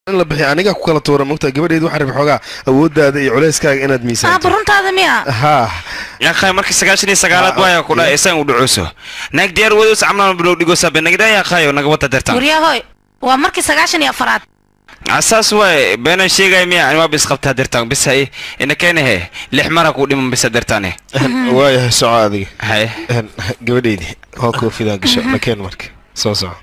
in la bixiyo aniga ku kala tuura mogtaa gabadheedu waxaa rabi xoogaa awooddaada iyo culeyskaaga inaad aaba miisaanto runtaada miya haa yaaqay markii sagaashan iyo sagaalaad waaya ku dhahay isaan u dhacooso naag diyaar wadoos camlaan bilow dhigosa benagda yaaqayo naga wada dertaan waryahoy waa markii sagaashan iyo afaraad asaas waay beenan sheegay miya ani waaba isqabtaa dertaan bis hay ina keenahe lix mara ku dhiman bisa dertaane waayahay soco adiga hay Een, gabadheydii hoo koofidaan gasho nakeen marka soo soco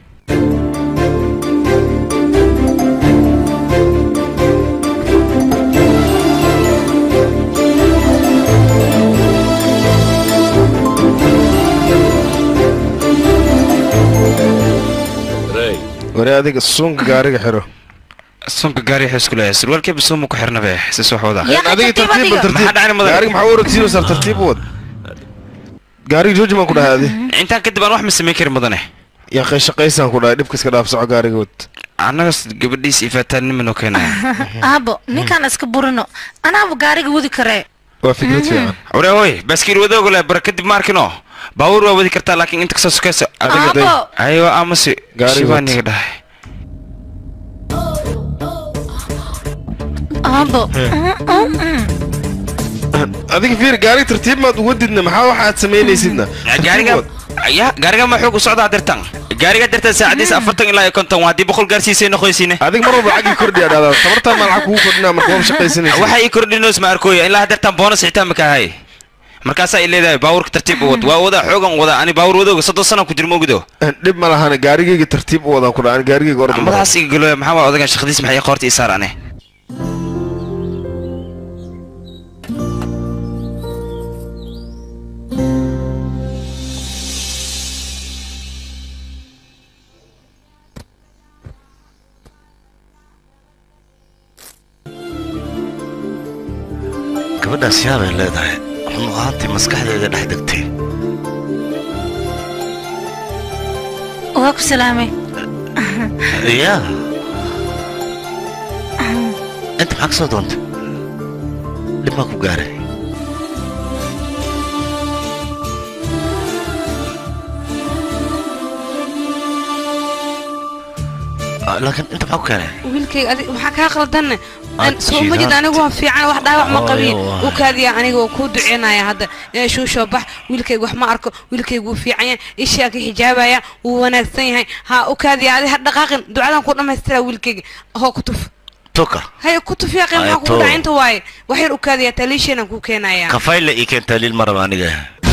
ware adiga suunka gaariga xiro sunka gaari xisku leeyahay surwaalkeeba suuma ku xirnabe sis wax wada Yaa adiga tartiib tartiib adiga. tartiib Maxaa dhacay mudan? gaariga maxaa u orogsiinaysaa tartiib u wad gaariga jooji baan ku dhahay adi intaan kadib aan wax ma samayn karin mudane yaa qayshaqaysaan ku dhahay dhibka iska dhaaf soco gaariga wad annagas gabadhiis ifaataannima noo keenaya aabo ninkaan iska burino anaaba gaariga wadi karee waa fikrad fiican ware hoy baaskiil wadoogo le bara kadib ma arkino baabuur waa wadi kartaa laakiin inta kasoo sukayso adiga Aabo. ayo amase Gaari wad. shibaaniga dhahay aabo adiga fiir gaariga tartiib maad uwadidna maxaa waxa aad samaynaysidna gaariga ya gaariga ma xoog u socdaa dirtan gaariga dirtan saacadiis afartan ilaa iyo konton waa haddii boqol gaarsiisay noqoysiine adiga mar walba lacagii kordhi aa dhahdaa tabartaa maa lacag kugu kordhinaa marka waa shaqaysanaysa waxa ii kordhinoos ma arkooya ilaa dirtan boonas xitaa ma kahay markaasaa i leedahay baabuurka tartiib u wad waa wadaa xoogan wada ani baabuur wadooga soddon sana ku jirma ogdo dhib ma lahana gaarigayga tartiib u wadaan ku dhaha gaarigayga orda madaxaas iga galo maxaa waa odagan shaqadiis maxay qoorta ii saar ane gabadhaas yaabay leedahay run ahaantii maskaxdeeda dhex degtay waa ku salaamay yaa inta maxaa ka soo doontay dhib maa ku gaaray Ah, laakiin inta maxaa ku keenay wiilkayga adig maxaa kaa qaldanne Aad soo ma jid jihaad. anigu waan fiican wax dhaawac ma Hooyo, qabin waa. u kaadiya aniga waa kuu duceynaya hadda ee shuushoo bax wiilkayga wax ma arko wiilkayga wuu fiican yahay ishaa ka xijaabaya wuu wanaagsan yahay ha u kaadiya adi ha dhaqaaqin ducadan ku dhammaystira wiilkayga hoo ku tuf tuka haya ku tuf yaaqin Ay, maxaa kugu to. dhaca inta waaye wax yar u kaadiya taliisheenan kuu keenaya kafayle ii keen taaliil ma raba aniga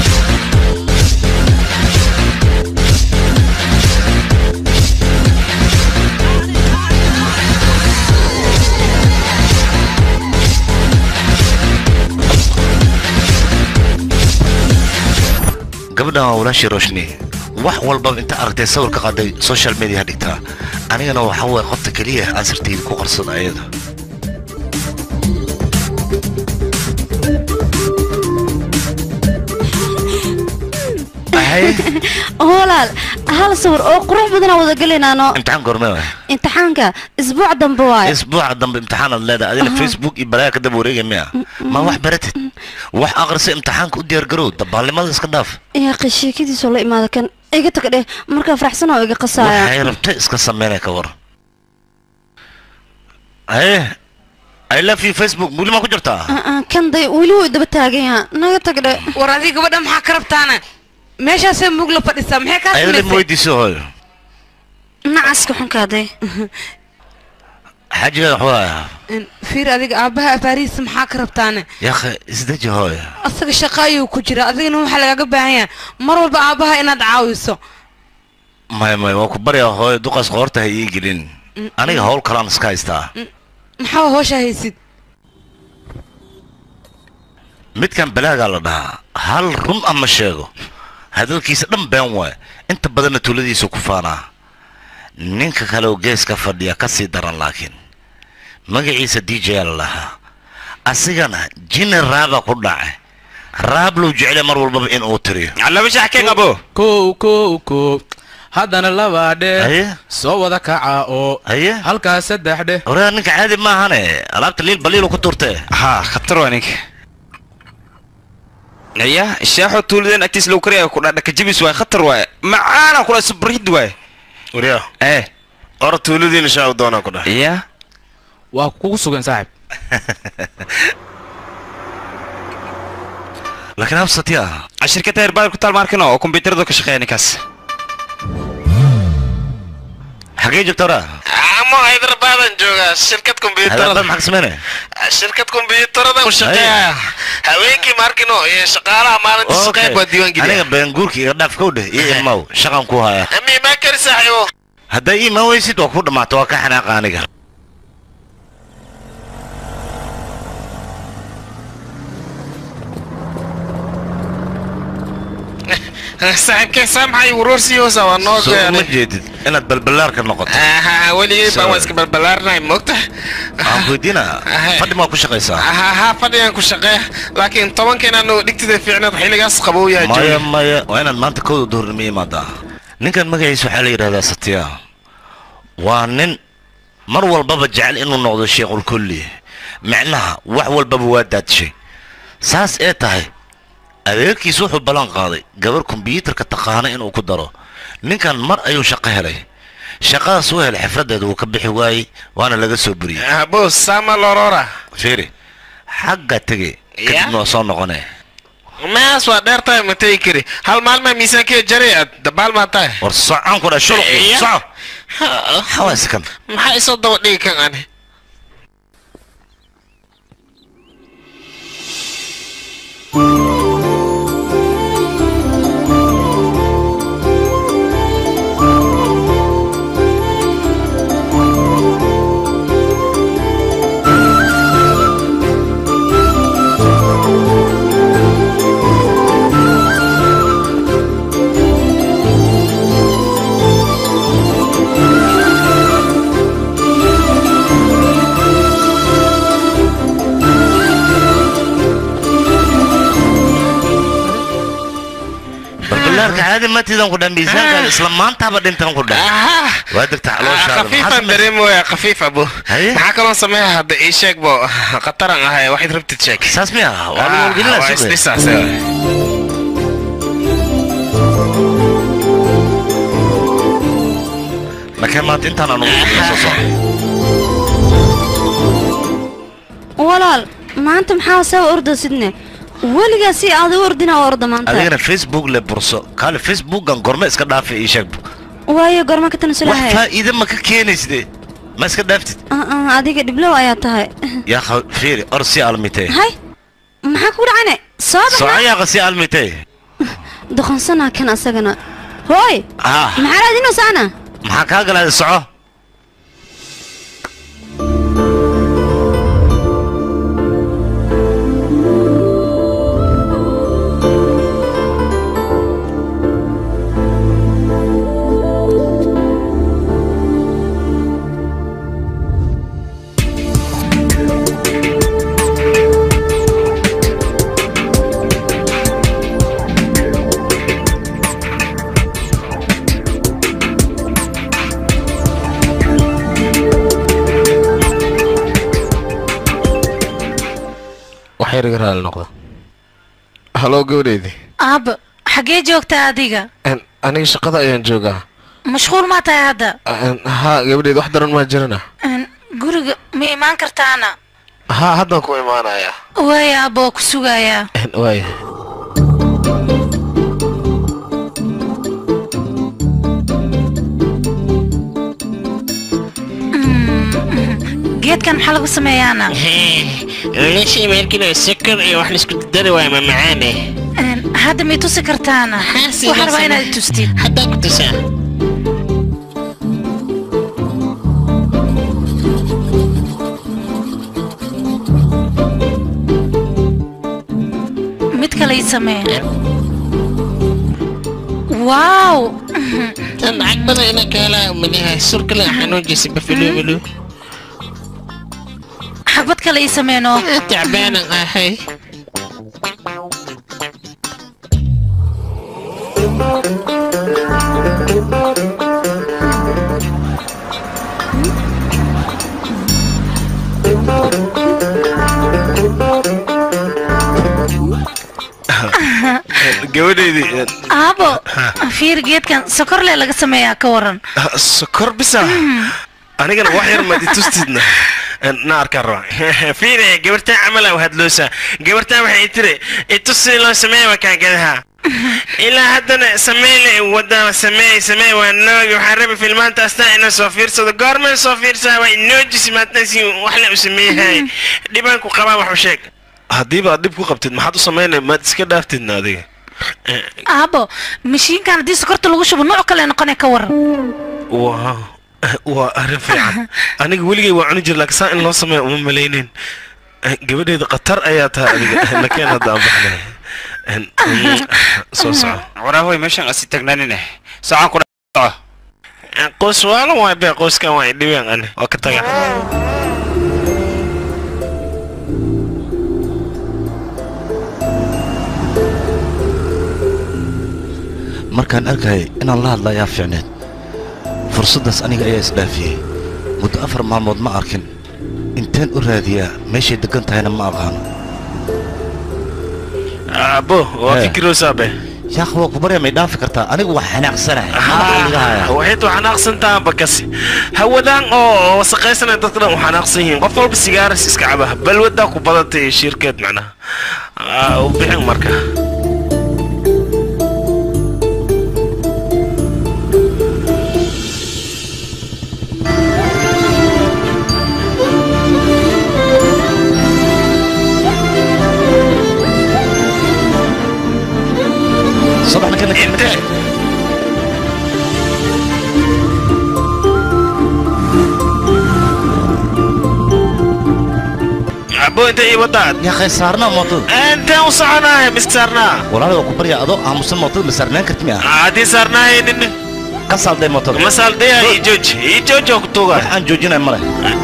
gabadhan waa walaashii roshni wax walbaba inta aragtay sawir ka qaaday social media dhigtaa anigana waxa waye qofta keliya aan sirtayda ku qarsada ayada walaal hal sawir oo qurux badanaa wada gelinano imtixaan goorme waay imtixaanka isbuuc dambe waaye isbuuca dambe imtixaanaad leedahay adina facebook iyo balaya ka daba wareegay miya ma wax baratid wax aqrisa imtixaanka u diyaargarow dabaalnimada iska dhaaf yaaqi sheekadiisoo la imaada kan iga tag dheh markaa faraxsan oo iga qasaaya waxay rabta iska sameynaya ka war haye i love you facebook weli maa ku jirtaa Ah, ah, kan day weli wuu daba taagan yaha naga tag dheh war adiga gabadha maxaa ka rabtaana meeshaasay mug la fadhisaa maxay kaa ayada ma samaysay weydiiso hooyo nacaska xunkaaday xaajigaada waxuu ahaa In- fiir adiga aabbaha afaarihiisa maxaa ka rabtaana yaakha isdeji hooyo asaga shaqo ayuu ku jira adigana waxaa lagaga baahan yahay mar walba aabbaha inaad caawiso maya maya waa ku baryaa hooyo duqaas qoorta ha ii gelin aniga howl kalaan iska haystaa maxaa hoosha haysid midkan balaagaa la dhahaa hal run ama sheego hadalkiisa dhan been waay inta badanna tuuladiisu ku faanaa ninka kale oo geeska fadhiya ka sii daran laakiin magaciisa d j la lahaa asigana jini raaba ku dhacay raab lou jeclay mar walbaba in uu tiriyo laba shax keen abo kow kow kow haddana labaa dheh haye soo wada kaca oo haye halkaas saddex dheh oraa ninka caadi maahane alaabta liil baliilu ku turtee haa khatar waa ninka ya shaaxo tuuladeen agtiis lagu karaya ku dhadhaka jabis waay khatar waay macaana kula subrihid waay waryaa eh ora tuuladiina shaaw doonaa ku dhahay ya waa kugu sugan saaxib laakiin habsatiya shirkadda herbal ku taal maarkino oo kombiyuutaradu ka shaqeeya ninkaas xagee joogta ora amo hyderabaadan joogaa shirkad hadaabad kombiyuutarada maxaa ka sameynaya shirkad kombiyuutarada u shaqeeya haweenkii maarkino iyo shaqaalaha maalinta shaqeyn baa diiwaan aniga geliya beenguurka iga dhaaf kow dheh iyo imaw shaqan ku haya ami maa kari saaxiibo hadday ii imaan weysid waa ku dhammaato waa ka xanaaqa aniga saaxiibkee saa maxay waroorsi hoosa waa noo soo uma goyaanay jeedid inaad balballaarka noqoto aha weligay baan waa iska balbalaarnahay moogta waxaan ku weydiinaa Ahe. fadhi maa ku shaqaysaa aha ha fadhigan ku shaqeeya laakiin tobankeena noo dhigtida fiicneed xilligaas qabow yahay maya jooga maya waa inaad maanta kowda duhurnimo imaadaa ninkan magaciisa waxaa la yidhahdaa satya waa nin mar walbaba jecel inuu noqdo sheekhulkulli micnaha wax walbaba waa daadshay saas ee tahay adeerkiis wuxuu ballan qaaday gabar kombiyuutarka taqaana inuu ku daro ninkan mar ayuu shaqo helay shaqadaas u helay xifraddeeda wuu ka bixi waayey waana laga soo buriyey bos sama lorora fiiri xagga tege Ya? kadibna waa soo noqonee maas waa dheer tahay ma tegi kari hal maalmaa miisaankeeda jaray aad dabaal maa tahay war socon ku dha shuluqi Ya? soco Ha, xawaaskan maxaa isoo daba dhigi kan ani barbilaarka caadi matidan ku dha miisaankaada isla maantaaba dhintan ku dha aha waa degta calooshaada maxaa khafiifan samaysa- dareemooya khafiif abo Haye? maxaa kaloo sameeya hadda ii sheeg bo khataran ahay waxayd rabtid sheeg saas miya waa lagu waa wargelinaa suuqe isdhisaas markee maanta intaan aan ugu soo soco walaal maanta maxaa saa orda sidne weligaa si aad u ordina oo orda maanta adigana facebook le burso kaale facebookan gorme iska dhaafa ii sheeg waayo gorma ka wax tanasulahay faa'iide ma ka keenaysde ma iska dhaaftid adiga dhiblow ayaa tahay yaa kha- fiiri or si almitee hay maxaa kugu dhacane soo baxna socoyaaqa si almitee doqonsanaa kan asagana hooy ah maxaa raadinaysaana maxaa kaa galaaday soco wax yar iga raali noqda haloo gabadheydii aabba xaggee joogtaa adiga Een, aniga shaqada ayaan joogaa mashquul maa tahay hadda Een, haa gabadheyd wax daran maa jirana Een, guriga ma imaan kartaana haa haddaan ku imaanayaa waaya aabba waa ku sugayaa Een, waaya geedkan maxaa lagu sameeyaana wiilasha imaankiina sakar iyo wax laisku dari waaya ma macaane Een, hadda may tusi kartaana Haa, sida waxaan rabaa sida. inaad i tustid haddaa ku tusaa mid kale ii samee waaw tan lacag badan inaan ka helaa umaleeyahay surkale xanuujisa bafilomilo xabad kale ii sameenoo tacbaanan ahay gabadheydii een, aabo fiir geedkan sokorle laga sameeyaa ka waran sokor bisa anigana wax yar maad i tustidna na arkaan raba fiire gabartaan camal u hadloosa gabartaan waxay tiri itusi loo sameeya wakaan gadaha ilaa haddana sameyle wada sameey sameey waa noogi waxaan rabi filmaanta astaa inaan soo fiirsado goormaan soo fiirsaa waa inoojisi maadna si wax la u sameeyahay dhibaan ku qabaa wax u sheeg haddiiba aad dhib ku qabtid maxaad u samaynay maad iska dhaaftidna adiga aabo mashiinkan haddii sokorta lagu shubo nooc kale noqonay ka waran waa waa arrin fiican aniga weligay waa cuni jir laakiin saa in loo sameeya uma malaynin gabadheeda khatar ayaa tahay adiga nakeen hadda aan baxnay soo soco waraahoy meeshaan asi tagnaanine socon ku dhaco qoys waalan waay bee qoyskan waa dhibeen ani waa ka taga markaan arkayay inaan la hadla ayaa fiicneed fursaddaas aniga ayaa isdhaafiyey muddo afar maalmood ma arkin inteen u raadiyaa meeshay deggan tahayna ma aqaano abo waa Eh. fikiroosabe yaaq waa ku barya may dhaafi kartaa anigu wax xanaaqsanahay maxaa iga hayaa waxayd u xanaaqsantaha bakasi hawadaan oo wasaqaysana dadka dhan u xanaaqsan yihiin qof walba sigaaras iska caba balwadaa ku badatay shirkeed macnaha Ah, u bixin marka صباح نكلك inte abo inta ii wadaad يا اخي صارنا موطد inteen u soconaahe mis saarnaa والله waa ku barya adoo aamusan mootad ma saarnaan karti miya haddii saarnaahaynin ka saalday mootada masaaldayaa ii jooji ii jooji oo ku tuuga wax aan joojinay male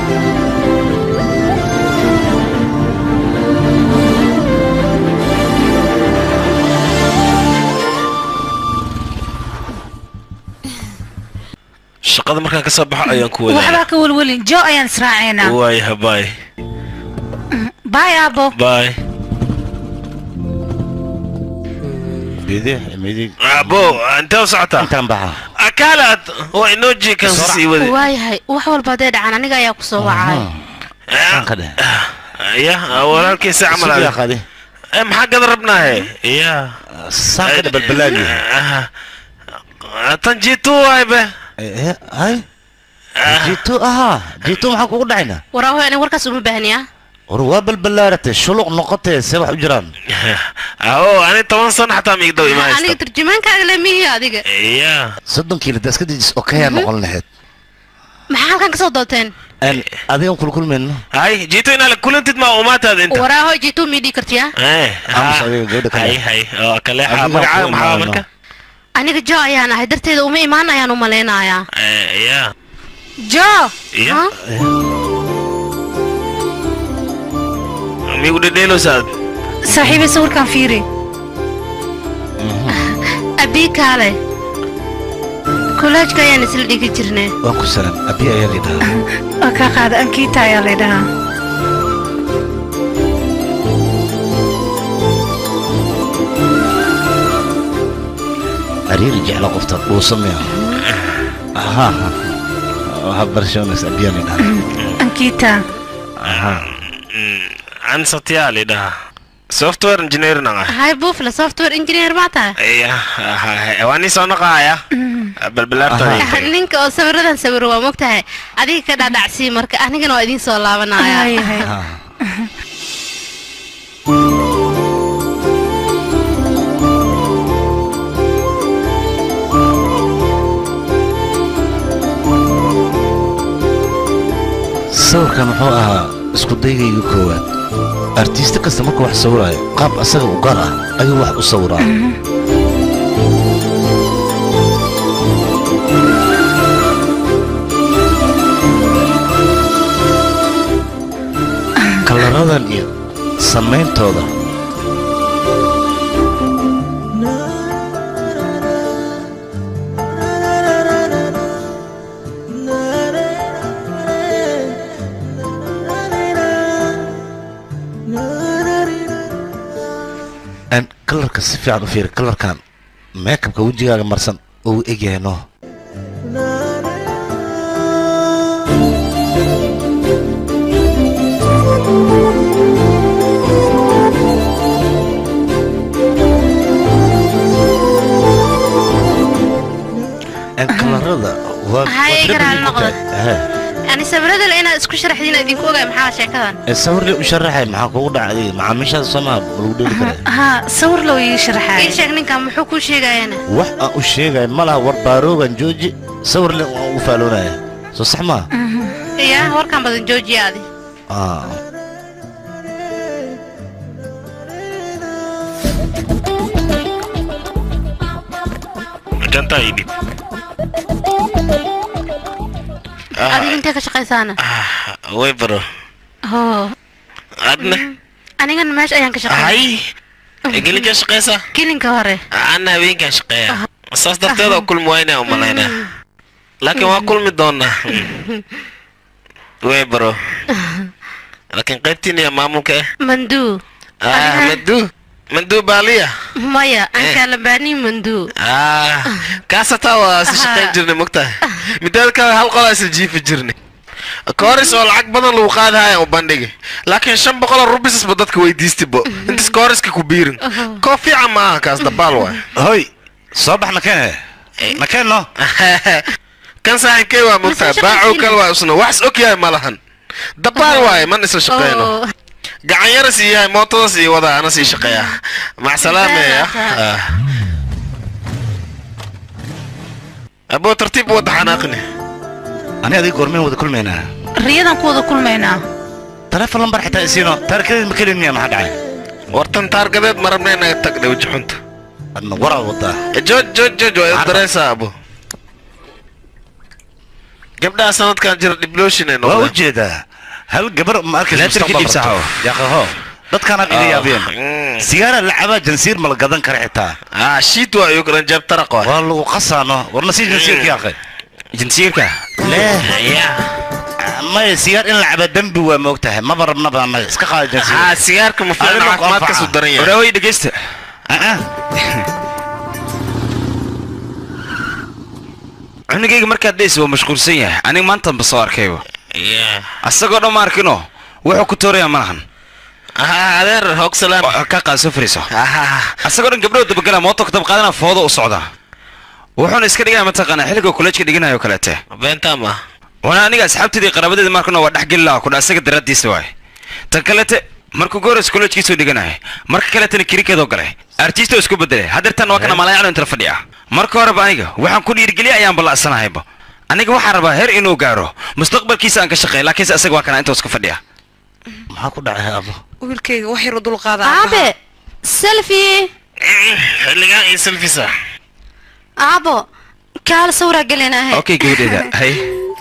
shaqada markaan ka soo baxo ayaan ku wadaa waxbaa ka welwelin jo ayaan israacaynaa waayaha baay baay aabo baay bidix midig abo intee u socotaa intaan baxa akaalaad waa inoo jiikan sii wadi waayahay wax walba hadday dhacaan aniga ayaa ku soo wacay aan ka dheh ya walaalkiisa camal Sugi aad yaa qaadi Eh, maxaa gada rabnaahe ya saan ka dheh balbalaagi Ah, tan jiitu waay be Eh, hay jiito ahaa jiito maxaa kugu dhacayna waraahoy aniga warkaas uma baahniya war waa balbalaaratay shuluq noqotee see wax u jiraan o ani toban sano xataa miigdow aniga imaaysta turjumaankaaga lemihi adiga ya soddon kiilo da iska dejis oo kayaa noqon lahayd maxaa halkan ka soo doonteen Een, adigan kulkulmayno hay jiito inaa kulantid ma umaataada inta waraahoy jiituu mii dhii kartiya Eh, Aamus ha. adiga gabadha kale. hay hay oo kaleexa Adiga magacaaga kuwa maxaa imaanayno. marka aniga jo ayaan ahay darteeda uma imaan ayaan u malaynayaa Eh, ya jo ya Ha? migu dhedheelowsaad saaxiibay sawirkan fiiri abii kaale kollaajka ayaan isla dhigi jirnay waan ku salaan abi ayaa lidhahaa waa kaa qaada ankiita ayaa laydhahaa ariiri jecla qofta dhuusa miya aha ha barshonas abiyaa lidhahaa ankiita an satyaa lidhaha software engineering ah hay buufle software engineer maa tahay ya waa nin soo noqaaya balbalaartada ninka oo sawiradan sawiro waa mogtahay adiga ka dhaadhacsii marka anigana waa idiin soo laabanaya Ayahay. sawirkan muxuu ahaa isku daygayga koowaad artiiste kasta markuu wax sawiraayo qaab asaga u gaar ah ayuu wax u sawiraa kalaradan iyo samayntooda Een, kalarka si fiican u fiiri kalarkan meekabka wejigaaga marsan oo u egyahay no noqda Ehe. yani sawirada inaad isku sharaxdiin idinku ogaay maxaa sheekadan ee sawirle u sharaxay maxaa kugu dhaca adiga macaamiishaada soomaa ma lagu dheeli karaa haa sawir loo ii sharaxaay ii sheeg ninkan muxuu kuu sheegayana wax aan u sheegay ma laha war baaroogan jooji sawirle waan ugu faaloonaya soo sax maa yaa warkan badan joojiya adi Ah. jantaa ii dhib adiga intee ka shaqaysaana way baro hoo adna anigana meesha ayaan ka shaqeeya hay gelinkaa shaqaysaa kilinka hore anna habeenkaan shaqeeya saas darteed oo kulmi waynaa u malaynaa laakiin waa kulmi doonaa way baro laakiin qaybtiina yaa maamulka eh manduu ah manduu manduu baaliya maya aan kaalabaanii manduu ah kaasataa waa si shaqayn jirnay mogtahay midaada kale hal qolaa isla jiifi jirnay kooris oo lacag badan lagu qaadahaya u bandhigi laakiin shan boqol oo rubisasba dadka weydiistibo intas kooriska ku biirin koo fiican ma aha kaas dabaal waay hoy soo bax nakene nakeno kan saaxiibkey waa mogtahay Mise baacow shaqaysiin. kale waa isna wax is og yahay ma lahan dabaal waaye man isla shaqeyno Oo. gacan yaras iyo yahay mootadas iyo wadaa ana sii shaqeeya macsalaamaya Salaam. aboo tartiib u wada xanaaqni ani adiga goormeen wada kulmaynaa riyadan ku wada kulmaynaa taleefon lambar xitaa isiino taarikadeed ma kelin miya maxaa dhacay wartan taargadeed ma rabna inaga tagdhe weji xunta adna waraad wadaa jooj jooj jooj waa Arba. dareysaa abo gabdhaha sanadkan jira dhiblooshin ay waa u noqdeen jeedaa hal gabar ma arkaysa Leebtarka mustaqbal dhibsaha rabto. oo. yaaqaho dadkaanaad iga yaabeen Mm. sigaara lacabaa jansiir ma la gadan kara xitaa ah shiit waa iyo garan jeeb taraq waa waa lagu qasaano warna sii jansiirka yaaqay jinsiirka lee ya maya sigaar in lacaba dembi waa moogtahay maba rabnaba annaga iska qaada jansiir ah sigaarka ma fiican Adiga ku caafimaadkaasu anfaca. daran yahay waraaway dhegeysta cunugayga markaad dhaysi waa mashquulsan yahay aniga maantanba soo arkayba ya asagoo dhan ma arkino wuxuu ku toorayaa ma lahan ah adeer hoog salaam Waa ka qaad soo fariiso ah asagoo dhan gabdhow dabagala mooto ka dabqaadana foodo u socda wuxuuna iska dhigaya mataqaanaa xilliga kolleejka dhiganayo kaleete beentaa ma wana aniga asxaabteedii qaraabadeeda markano waa dhex geli laha kudha asaga daraaddiisa waay tan kalete markuu goores kolleejkiisoo dhiganayo marka kaletana kirikeedoo galay artiistoo isku bedelay haddeertan waa kana malaayacno intala fadhiya marka horeba aniga waxaan ku dhiirigeliya ayaan balla'sanahayba aniga waxaan rabaa heer inuu gaaro mustaqbalkiisa aan ka shaqeyn laakiinse asaga waa kana intuu iska fadhiya maxaa ku dhacay abo wiilkayga wax yar u dulqaada aabe selfie xilligaan iyo selfisa aabo kaala sawraa gelin ahe okay gabadheeda hay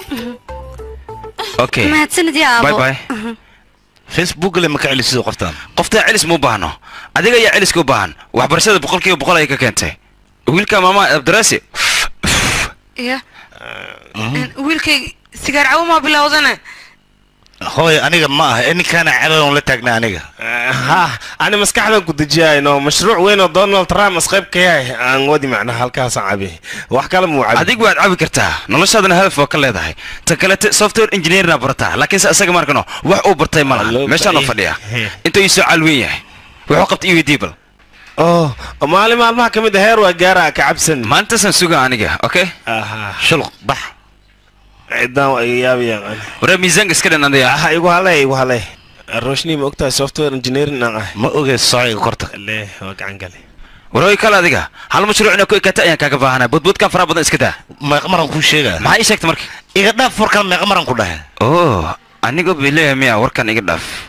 okay mahadsanid yaa bye aabo bye facebook le ma ka celisido qoftaan qoftaa celis ma u baahno adiga ayaa celiska u baahan waxbarashada boqolkiiba boqol ayay ka keentay wiilka maama abdiraasi ya wiilkayga sigaar cawo maa bilowdana hooy aniga ma aha ee ninkaana cabadan la taagnaa aniga ha ani maskaxdan ku dejiyayno mashruuc weyn oo donald trump as qayb ka yahay aan wadi macnaha halkaasaan cabi wax kale muu cabi adigu waad cabi kartaa noloshaadana hadaf waa ka leedahay tan kalete software engineerna barataa laakiinse asaga markano wax uu bartay ma laha Loo meeshaanoo baahay. fadhiya intuu iisoo caalweyn yahay wuxuu qabta iwi diibal oh maalin maalmaha ka mid a heer waa gaara ka cabsan maalintaasaan suga aniga okay aha shulq bax cidaan waa iga yaabayaan waree miisaanka iska dhan adaya aha igu halay igu halay roshni ma ogtahay software engineering aan ah ma ogey sociga korta le waa gacan gale warooy kale adiga hal mashruuc inaa ku ekata ayaan kaaga baahanay budbudkan faraha badan iska daa meeqa maran kuu sheegaa maxaa ii sheegta marka iga dhaaf warkan meeqa maran ku dhahe oh aniga bay leeyahay miya warkan iga dhaaf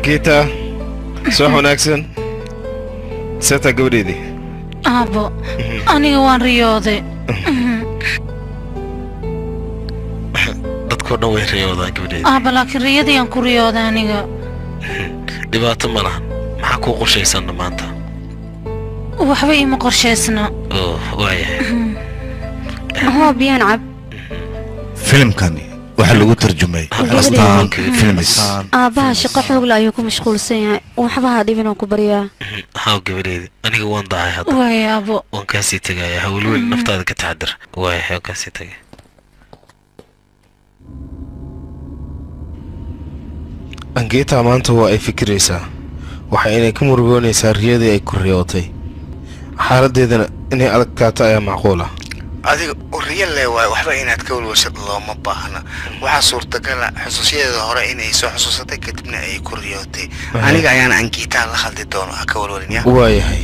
ankiita soox wanaagsan seetaa gabadheedii aabo aniga waan riyooday dadkoo dhan way riyoodaan gabadheeda aaba laakiin riyadii aan ku riyooday aniga dhibaato ma lahan maxaa kuu qorshaysanna maanta waxba iima qorshaysna oo waayahay hoo biyaan cab filimkani waxaa lagu tarjumay astaan filmis aabbaha shaqo xoogla ayuu ku mashquulsan yahay waxba ha dhibin oo ku baryaa haw gabadheedi aniga waan dahay hadda waaya aabo waan kaasii tegaya hawlwel naftaada ka taxadar waayahay waan kaasii tegay ankiita maanta waa ay fikiraysaa waxa inay ka murugoonaysaa riyadii ay ku riyootay xaaladdeedana inay adagtaato ayaa macquul ah adiga riya le waay waxba inaad ka walwalsad looma baahna waxaa suurtagala xusuusyadeeda hore inay soo xusuusatay kadibna ay ku riyootay aniga ayaana ankiitaa la hadli doono ha ka walwalin ya waayahay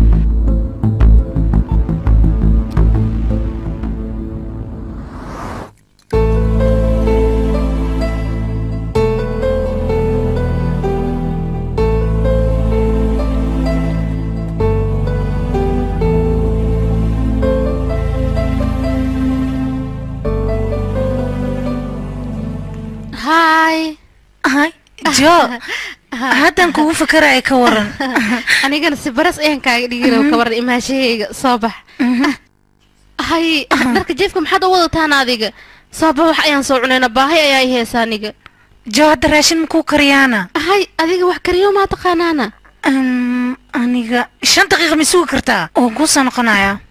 haay hay jo haddan kugu fakaraya ka waran anigana si baras ayaan kaaga dhigin ka waran imaashahayga soo bax hay dharka jeefka maxaad u wadataan adiga soo bax wax ayaan soo cunayna baahi ayaa i heesa aniga jo hadda raashin makuu kariyaana hay adiga wax kariyo maa taqaanaana Um, aniga shan daqiiqa ma sugi kartaa oo kuu soo noqonaya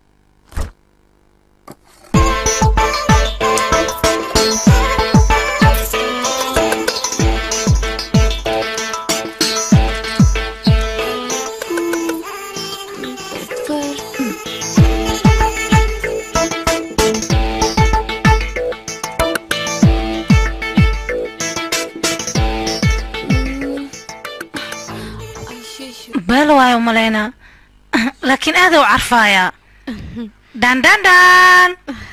beel waayo umalaynaa laakiin aada u carfaaya dandandhan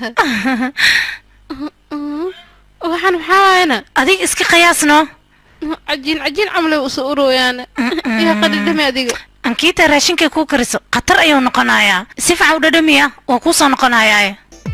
waxaan maxaa waayana adiga iska qiyaasno cajiin cajiin camlay usoo urooyaana yaa qadhidhame adiga ankiita raashinkay kuu kariso khatar ayuu noqonayaa si fiican u dhadhamiya waa kuu soo noqonayaa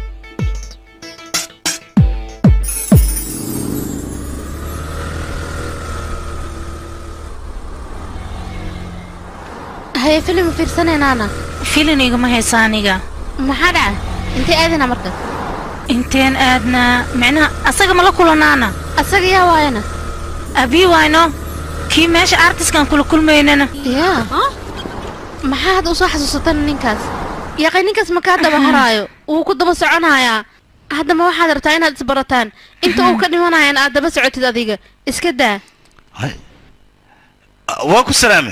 haye filim fiirsanaynaana filin igama haysa aniga maxaa dhaca intay aadana marka inteen aadnaa micnaha asaga ma la kulanaana asaga yaa waayana abii wayno kii meesha artiskan kula kulmaynana yaa maxaa hadda usoo xasuusatana ninkaas yaqay ninkaas ma kaa daba haraayo wuu ku daba soconayaa haddama waxaad rabtaa inaad isbarataan inta uu ka dhimanayana aad daba socotid adiga iska daa waa ku salaame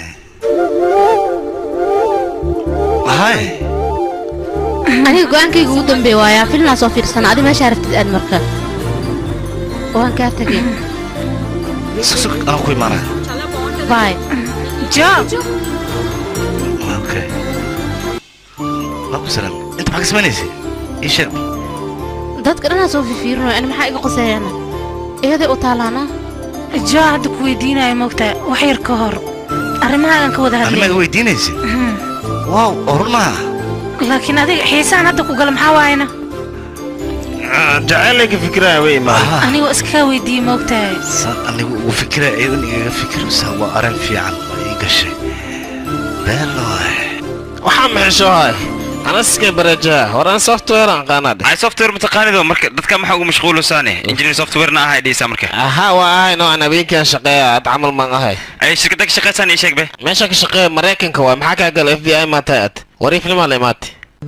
hay aniga go-aankayga ugu dambeey waayaa filnaa soo fiirsana adi meeshaa raftid aad marka waan kaa tegay sugsug aan ku imaanaya bay jo okay waa ku salaame inta maxaa ka samaynaysa ii sheeg dadka dhanaa soo fifiirinayo ani maxaa iga qoseeyana iyaday u taalaana jo hadda ku weydiinayo moogtaa wax yar ka hor arrimahaagan ka wada animaaga hadlay weydiinaysa waaw oo run maaha laakiin adiga xiisaan hadda ku gala maxaa waayana jacaylayka fikiraya wey maaha anigoo iskaga weydiiyey moogtahay saan anigu ugu fikiraya iyadan igaga fikiraysaa waa arrin fiican oo ii gashay beeloy waxaa maxishoohay anaskay barajaha horaan software aan qaanaa dheh ay software mataqaanido marka dadka maxaa ugu mashquulusaane engineer softwarena ahay dhisa marka ahaa waa ahay noocan habeenkaan shaqeeya ad camal maan ahay ay shirkada ka shaqaysaan ii sheeg be meesha ka shaqeeya maraykanka waay maxaa kaa gala f b i maatay ad wariifnimaa la imaatay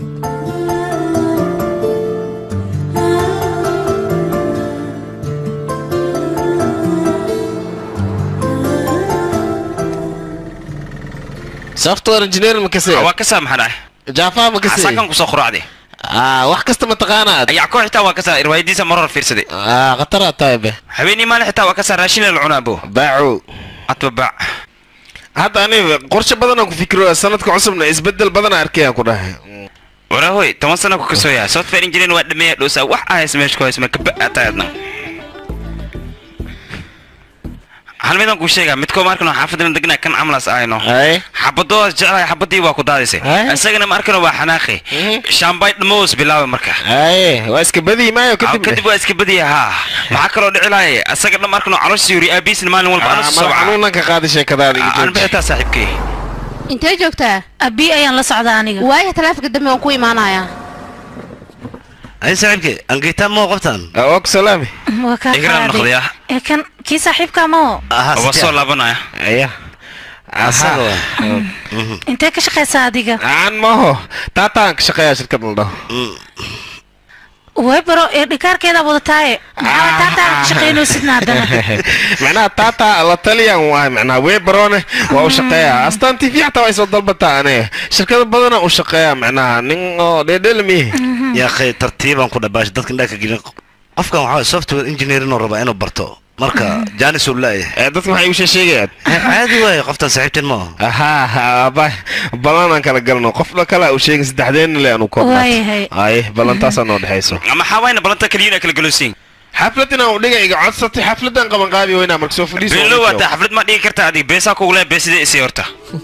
software engineer ma kasee waa ka saa maxaa dhahay jaafa ma kasee asaakan kusoo quraacday ah wax kasta ma taqaanaad ayaa koo xitaa waa ka saa riwaayadiisa marar fiirsaday ah khataraad tahay be habeenii maalin xitaa waa ka saa raashin la cunaa bo baaco atba baac hadda aniga qorshe badanaan ku fikiro sanadka cusubna isbedel badanaa arkayaan ku dhahay warahoy toban sana ku kasoo yahay software engineer waa dhameeya dhoosaa wax ahays meesha ku hays marka ba'ataadna hal midaan kuu sheegaa midkoo markan xaafadina degnaa kan camlas ahayno Ay. xabadoodas jeclahay xabadii waa ku daadisay Ay. isagana markan waa xanaaqi shaambay dhamoos bilaabay marka Ay, waa iska badii maayo kadib kadib. kadib waa iska badiya haa maxaa kaloo dhici lahay isaga dhan markan caloosha yuri aabiisna maalin walba anu soo Madax xanuunan ka qaadi sheekadaada iga aan jooji. bixitaa saaxiibkay intee joogtaa abi ayaan la socdaa aniga waaya taleefanka dambe waan ku imaanayaa ay saaxiibkii angitaan moo qabtaan waa ku salaami waa kaa Igraan qaaday noqdaya. ee kan kii saaxiibka moo Aha, waa si soo fiican. laabanaya aya Asaga waa. intee ka shaqaysaa adiga aan maaho taataan ka shaqeeyaa shirkad la dhaho way baro ee dhikaarkeeda wadataaye maxaa taataan ka shaqaynaysidna haddana macnaha taataa la taliyan waay macnaha webarone waa u shaqeeyaa astaan tv xataa waa soo dalbataa aniga shirkado badana u shaqeeyaa macnaha nin oo dheedhelmi yaa akhay tartiibaan ku dhabaash dadka indhaa ka gelin qofkan waxaa waye software engineering oo rabaa inuu barto marka jaanis uu laayahay dadka waxay u sheegayaan caadi waaye qoftan saaxiibteen maaha ahaa ba ballanaan kala galno qofna kale u sheegin saddexdeenna le anu Waayahay. ay ballantaasaa noo dhexayso maxaa wayna balanta kaliya kala galosiin xaflad inaan u dhiga iga codsatay xafladan qaban qaadi weynaa marka soo fadhiiso beelo waata xaflad ma dhigi kartaa adig beesaa kugu leh beesida isii horta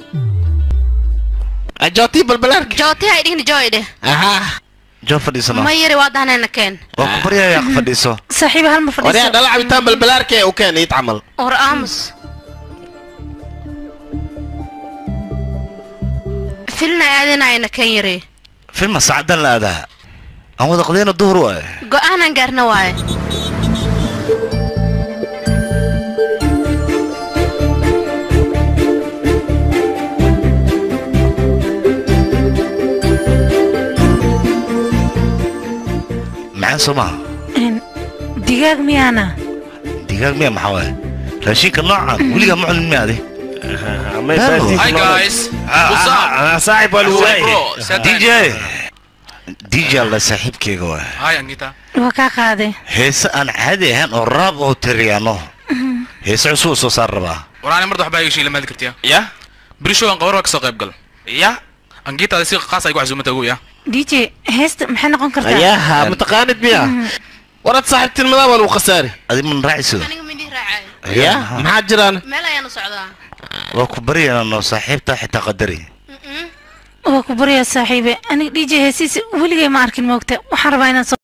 ajooti balbalaarka jooti hay dhihni joo idhe ahaa joo fadhiisano ma yari waa dahnayna keen waa ku baryayaa fadhiiso saaxiib hal ma waryaa fadhiiso dhala cabitaan balbalaarka ee u keen iid camal war aamus filna aadinayna keen yari filma saacadan la aadaa aan wada qadayna duhur waaye go-aanan gaarna waaye maxaa soo maha Een, digaag miyaana digaag miya maxaa waaye raashinka noocan weligaa ma cunin miya adi Hi guys. What's up? saaxib waa lagu Hey, waayay bro. Sad dj dj alla saaxiibkeyga waaye Hi Angita. waa kaa qaaday heese aan caadi ahayn oo raab oo tiriyaano heese cusub oo soo saar rabaa War ani marda waxbaa iga sheegay lama kartiya. ya Beri show aan qabar waa ka soo qayb gal. ya Angita si qaas ay ku casuumata ugu ya. dj heesta maxay noqon kartaa ayaha mataqaanid miya warad saaxiibtinimada waa lagu khasaari adi man raacisido aniga midii raacay ya maxaa jiraan meel ayaanu socdaa waa ku baryaynaa noo saaxiibta xitaa qadari waa ku baryaa saaxiibe aniga dj heesiisa weligay ma arkin moogta waxaan rabaa inaan soo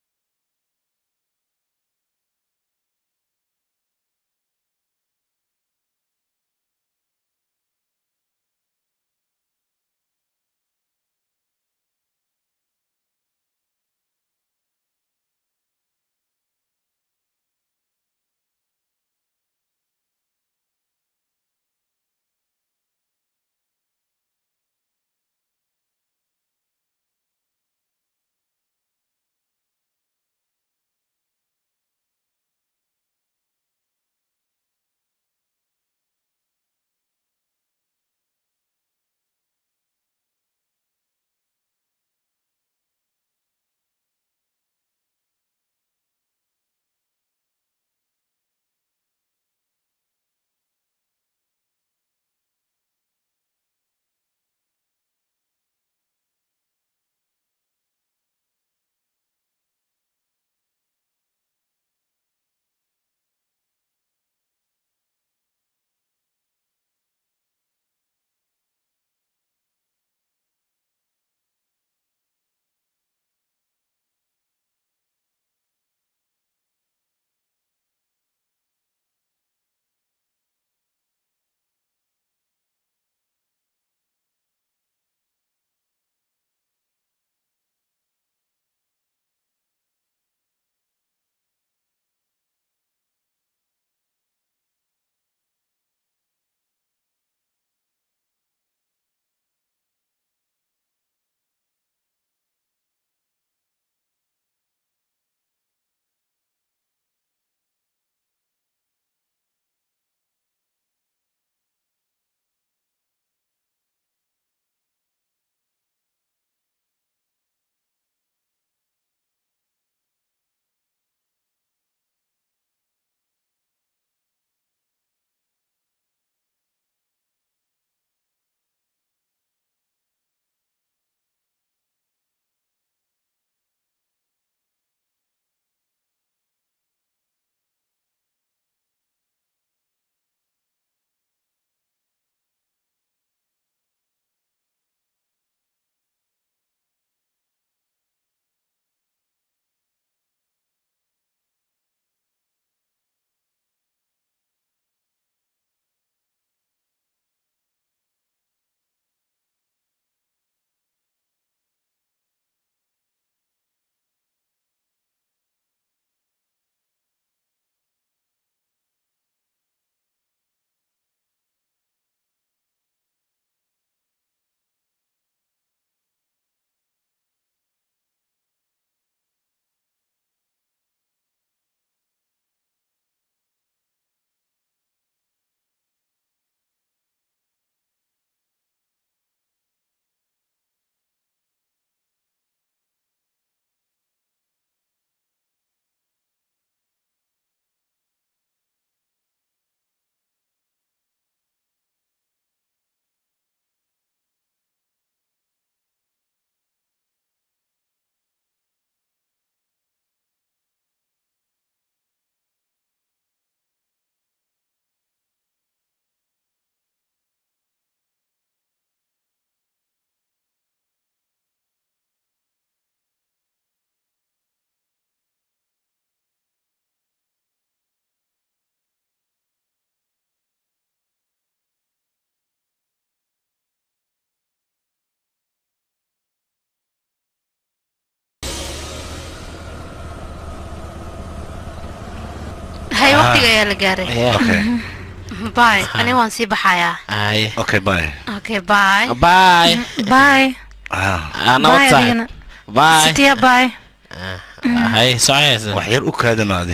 waqtiga ayaa la gaaray okay bay ani waan sii baxayaa ay okay bye okay bye bye bye Ah, nabad bye saaxiib adigana bye sitiya bye hay socaysa wax yar u kaadanaade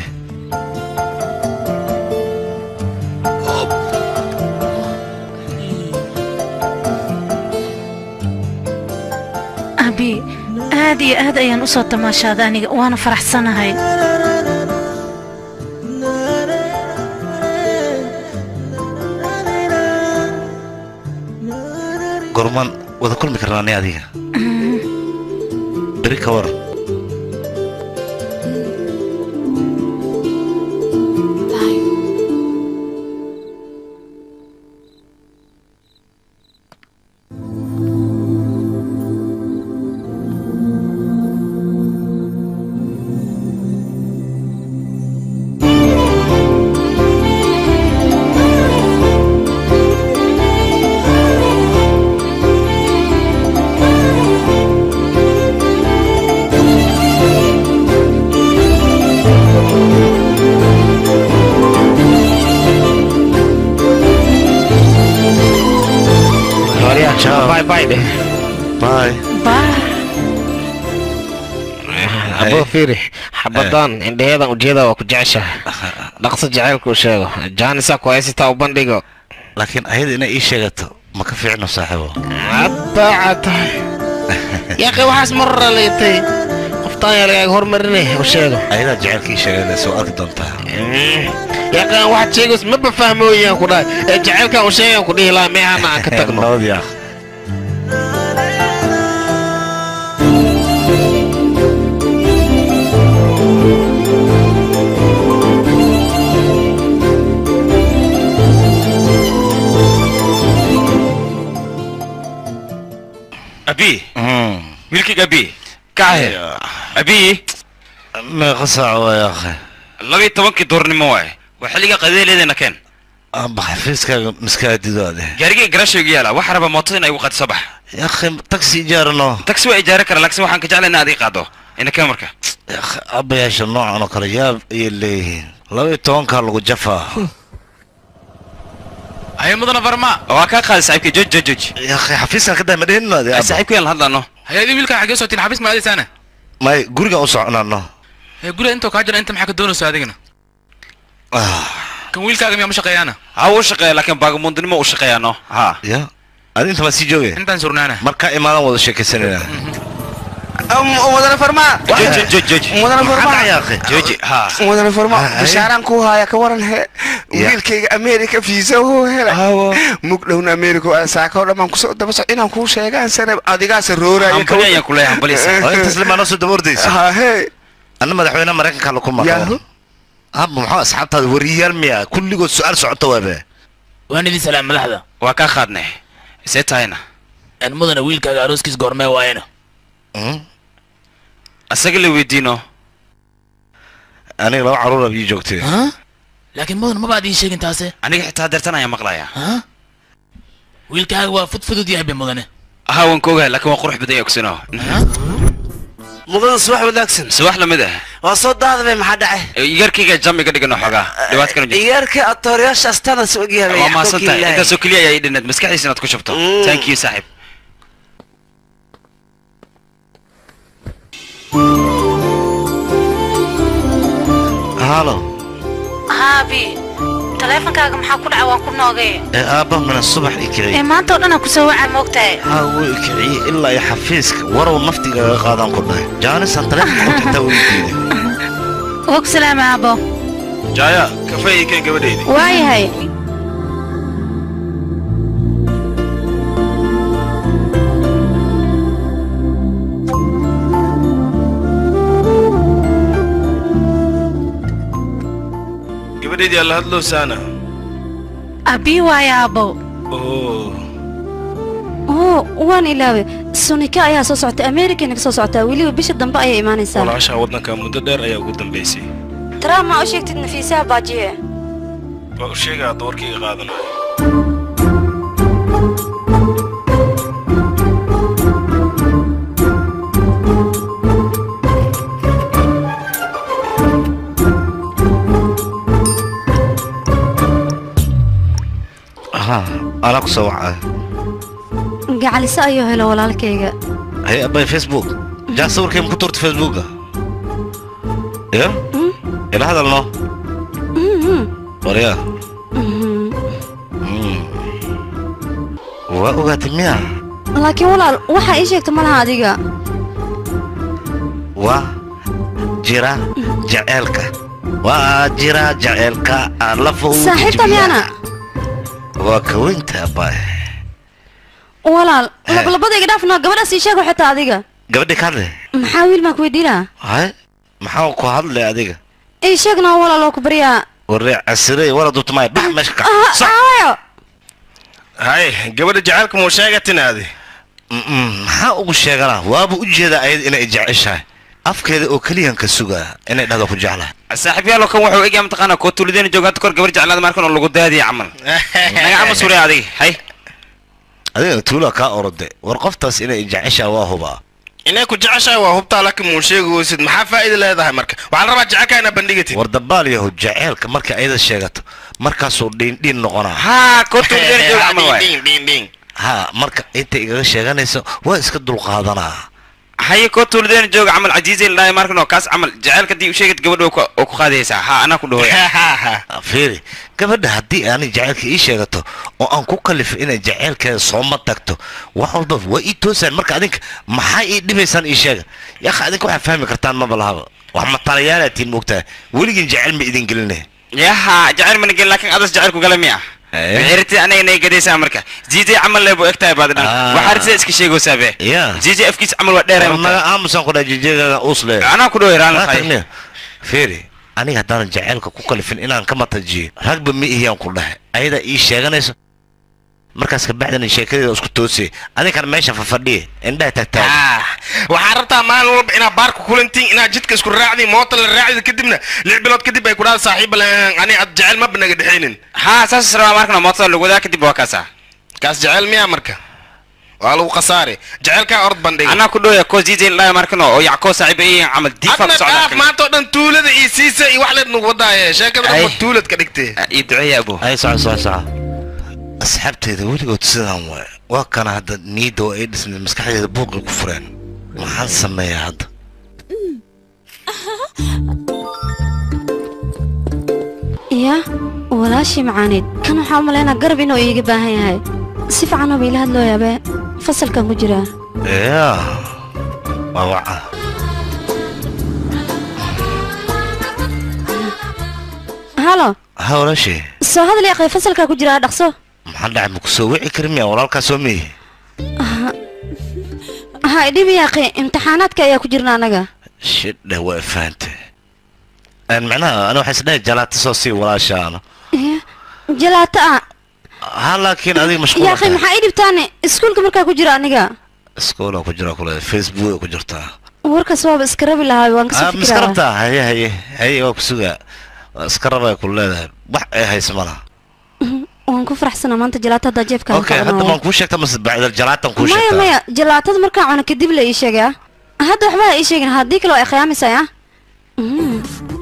abi aad iyo aad ayaan u soo tamaashaaday aniga waana faraxsanahay gormaan wada kulmi karnaa ni adiga beri ka waran Ciao. bye bye deh bye bye abo fiiri xabadan indhaheedan ujeeda waa ku jeceshahay dhaqso jacaylku u sheego jaanisa ku haysataa u bandhigo laakiin ayada inay ii sheegato ma ka fiicno saaxiibo adaaca tahay yaaqi waxaas marra leetay qoftaan yaa lagaaga hormarinay u sheego ayadaa jacaylka ii sheegayna soo arki doontaa yaaqaan waxaad sheegays maba fahmooyaan ku dhahay ee jacaylkaan u sheegaan ku dhihi lahaa meehana aan ka tagno nabad yaaq abi Mm. wiilkayga abi kacahe abi meeqa saac waay akhe labiyo tobankii duurnimo waaye waa xilliga qadeeleedana keen amba xafiiskaaga miskaadido ade gaarigay garashaygu yaala waxa raba mootada in ay igu qaadi soo bax yakhe taxi ijaarano taxi waa ijaari kara laakiin waxaan ka jeclay in aad ii qaado ina keen marka yakhe abayaasha noocan oo kale yaab ayay leeyihiin laba iyo tobankaa lagu jafaa haye mudana farma waa kaa qaaday saaxiibkay jooj jooj jooj yakhe xafiiskan ka dahma dhehin ade Ay, saaxiibku yaan hadlano hay-adii wiilkaa xaggee sotiin xafiis ma aadaysaana may gurigan u soconano hee guriga intoo kaa jira inta maxaa ka doonayso adigana kan wiilkaaga miyaa ma shaqeeyaana ha uu shaqeeya laakiin baagamuundinimo u shaqeeyaano ha ya adi inta maa sii jooge intaan surnaana markaa imaadan wada sheekaysanayna mudane farmaa jooj jooj jooj mudane farmaa yaaqe jooji ha mudane farmaa Ah, bishaaraan ku haya ka waran he Ya. wiilkayga america fiisa uu helay mug dhowna america waa saaka oo dhammaan kusoo daba soc inaan kuu sheegaan sane adigaas rooraya hambali ayaan ku leeyahay hambalisa oo intaas limaa noo soo daba ordaysa he anna madaxweynaha maraykanka laku Yahoo. maqlo haba maxaa asxaabtaada wariyaal miya kulligood su-aal socota waabe waan idin salaam madaxda waa kaa qaadnay see tahayna aan mudana wiilkaaga arooskiis goormee waayena Mm. asaga la weydiino aniga laba caruur bii joogtay ha laakiin mudan maba ad ii sheegin taase aniga xitaa deertan ayaan maqlayaa ha wiilkaaga waa fudfudud yahay be mudane ha waan ka ogahay laakiin waa qurux badan yahay ogsino mudane subax wanaagsan subax lamid ah waa soo daadabay maxaa dhacay igarkayga jam iga dhigano xoogaa dhibaat kana jirto iyaarka atoorayaashaas tanas ogyahay waa mahadsantahay intaasoo keliya ayaa ii dhineed maskaxdiisa inaad ku shubto Mm. thank you saaxiib halo haabi taleefonkaaga maxaa ku dhaca waan ku noogay ee aabba mina subax i ee kiciy maanta oo dhan aan kusoo wacaa moogtahay haa wuu i kiciyey ilaa iyo xafiiska warow naftigaga qaadaan ku dhahay jaanisaan taleefonka ku tagtaa weydiiday og salaama aabo jaaya kafee ii keen gabadhaydi waayahay gabadhaydii alla hadlowsaana abii waaya aabo oo oo waan ilaaway sunika ayaa soo socota americana ka soo socotaa weliba bisha dambe ayay imaanaysaa walaashaa waddanka muddo dheer ayaa ugu dambaysay taraab ma u sheegtid nafiisaha baajiye waa u sheegaa doorkayga qaadanayo anaa ku soo wacay gacaliso ayuu helo walaalkayga hay abay facebook jaa sawirkayma ku tuurta facebooka ya ila hadalno Mhm. waryaa Mhm. waa ogaatay miya laakiin walaal waxaa ii sheegta ma laha adiga waa jira jaceelka waa jira jaceelka lafa saaxiibta miyaana waa kaweynta abay walaal labalabadayga dhaafno gabadhaas ii sheego xitaa adiga gabadhi ka hadle maxaa wiil maan ku weydiinaa hay maxaa ku hadlay adiga ii sheegna walaal oo ku baryaa waree casirey wala dubtamay bax meesha ka aayo hay gabadha jacaylka muu sheegatinaadi maxaa ugu sheeganaa waaba u jeedaa ayad inay jeceshahay afkeeda oo keliyan ka sugaa inay dhahdo ku jeclahay saaxiibyaalo kan wuxuu egyaa mataqaana koo tuulideena jooga hadda kor gabar jeclaada markan oo lagu daadiya camal naga camal suuray adiga hay adigana tuula kaa orode war qoftaas inay jeceshahay waa hubaa inay ku jeceshahay waa hubtaa laakiin muu sheegi weysid maxaa faa'iida leedahay marka waxaa la rabaa jacaylka inaa bandhigatid war dabaal yahu jaceelka marka ayada sheegato markaasuu dhiindhiin noqonaa haa koo tuulideena jooga camal waay Ding, ding, ding. ha marka intay igaga sheeganayso waa iska dulqaadanaa haye koo tuulideena jooga camal cajiizay la dhahay markan oo kaas camal jacaylka haddii u sheegad gabadha oo ku qaadaysaa haa anaa ku dhahoya fiiri gabadha haddii aanay jaceylka ii sheegato oo aan ku kalifo inay jaceylkeeda sooma tagto wax walba waa ii toosaan marka adinka maxaa ii dhibaysaan ii sheega yaakha adinka waxaa fahmi kartaan maba lahaba wax matalayaalatiin moogtahay weligiin jaceyl ma idin gelinay yaha jacayl mana gelin laakiin adas jacaylku gala miya wixirti anaga nay gadaysaa marka ziizay camal lee buu egtahay baad dhan waxaa risa iska sheegaysaa be ya ziizay afkiisa camal waa dheeray naga aamusan ku dhaha jijeegaga uus le anaa ku dhahoy raan lahay fiiri aniga haddaanan jaceylka ku kalifin inaan ka matajiyo ragba ma ihiyaan ku dhahay ayadaa ii sheeganayso markaas kabacdina sheekadeeda isku toosay adinkana meesha fafadhiye indhaha tagtaag waxaa rabtaa maalin walba inaad baarka kulantiin inaad jidka isku raacdi moota la raacdi kadibna lix bilood kadib ay kudhaada saaxiiba le ani ad jecel maba naga dhexaynin haa saas rabaa markan mootada lagu wadaa kadib waa kaasa kaas jecel miyaa marka waa lagu khasaare jecelkaa orod bandhiga anaa ku dhahoya koo ziizay la dhahay markan oo yackoo saaxiib ay yihiin camal diifa adna dhaaf maanta oo dhan tuulada iyo siisa iyo wax leed nagu wadaaye sheekada dhan waa tuulad ka dhigtay iyo duceeya abo ay soco soco soco asxaabteeda weligood sidaan waay waa kana hadda niyadda waa ay dhisnay maskaxdeeda buuqay ku fureen maxaan sameeyaa hadda ya walaashii macaaneed kan waxaa u malaynaa garab inuu iiga baahan yahay si fiicanoo ba ila hadlooyaabe fasalkan ku jiraa ya waa waca halo ha walaashii soo hadal yaqay fasalkaa ku jiraa dhaqso maxaa dhacay ma ku soo wici kari miya walaalkaa soo miyi ha idhibi yaaqi imtixaanaadka ayaa ku jirna annaga shidhe waa fahante macnaha ani waxaa isdhahay jalaata soo sii walaashaana Ya, jalaato ah ha laakiin adiga mashquul yaaqi maxaa ii dhibtaane iskuulka markaa ku jira aniga iskoola ku jira kule facebook ku jirtaa warkaas waaba iska rabi lahaa waan kasoo ah miska fikirayaa rabtaa haye haye haye waa ku sugaa waa iska rabay ku leedahay wax ay haysa malaha waan ku faraxsanaa maanta jalaato haddaa jeefka okay hadda maan kuu sheegta mase bacdal jalaatan kuu maya sheegtaa maya jalaatada markaa cuno kadib la ii sheegay ah hadda waxba ha ii sheegin haddii kale waa ay khiyaamaysaa ah Mm.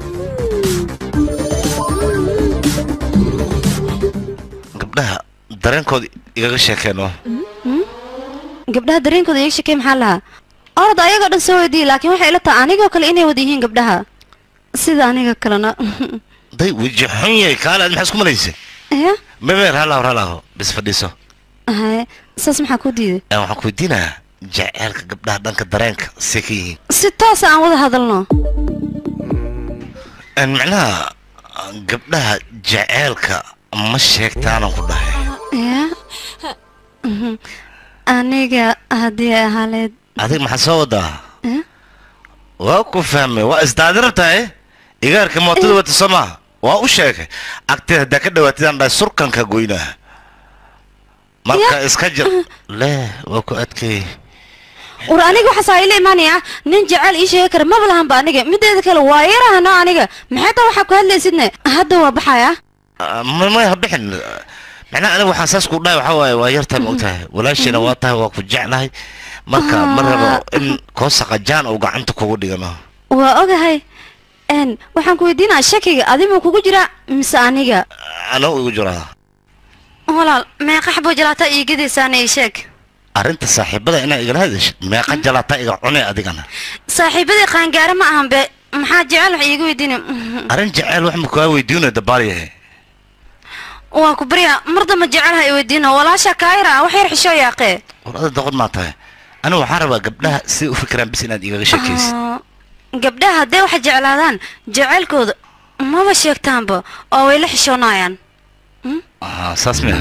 gabdhaha dareenkooda igaga sheekeeno Mm. gabdhaha dareenkooda iiga shakey maxaa lahaa orod ayagoo dhan soo weydiiyey laakiin waxay ila tahay anigoo kale inay wada yihiin gabdhaha sida aniga kalena day weji xun yahay kaale aad maxaa isku malaysay ya memeer halaho halaho bis fadhiiso haye saas maxaa kuu diiday Ee, waxaan ku weydiinayaa jaceylka gabdhaha dhanka dareenka see ka yihiin si toosa aan wada hadalno Een, macnaha gabdhaha jaceylka ma sheegtaanan ku dhahay ya Mhm. aniga haddii ay ahaaleed adiga maxaa soo wadaa Eh? waa ku fahmay waa isdaadira tahay igaarka mootada wata soo maaha waa u sheegay agteed haddaa ka dhawaatidaan dhahay surkanka goynaa marka iska jir leh waa ku adkay war aniga waxaasaa ila imaanaya nin jecel ii sheegi kara maba lahanba aniga mideeda kale waa yarahano aniga maxay taa waxaa ku hadlaysidne hadda waa baxaya ma may ha bixin macnaha aniga waxaan saas ku dhahay waxaa waaye waa yartahay ma ogtahay walaashayna waa tahay waa ku jeclahay marka ma rabo in koosaqa jaan uu gacanta kugu dhigano waa ogahay n waxaan ku weydiinaa shakiga adimuu kugu jira mise aniga anoo igu jiraa walaal meeqa xabo jalaataa ii gadaysaana ii sheeg arrinta saaxiibada inaa igala hadashid meeqa jalaataa iga cunay adigana saaxiibadii qaangaare ma ahan be maxaa jecel wax iiga weydiina arrin jeceyl wax ma kaa weydiinaya dabaaliyahe waa ku baryaa mar damba jecel ha i weydiino walaasha kaayra wax yar xishoo yaaqee war ada doqon maa tahay anigu waxaan rabaa gabdhaha si u fikiraan bis inaad igaga sheekaysid Ah, gabdhaha hadday wax jeclaadaan jaceylkooda maba sheegtaanba oo way la xishoonayaan Ah, saas miya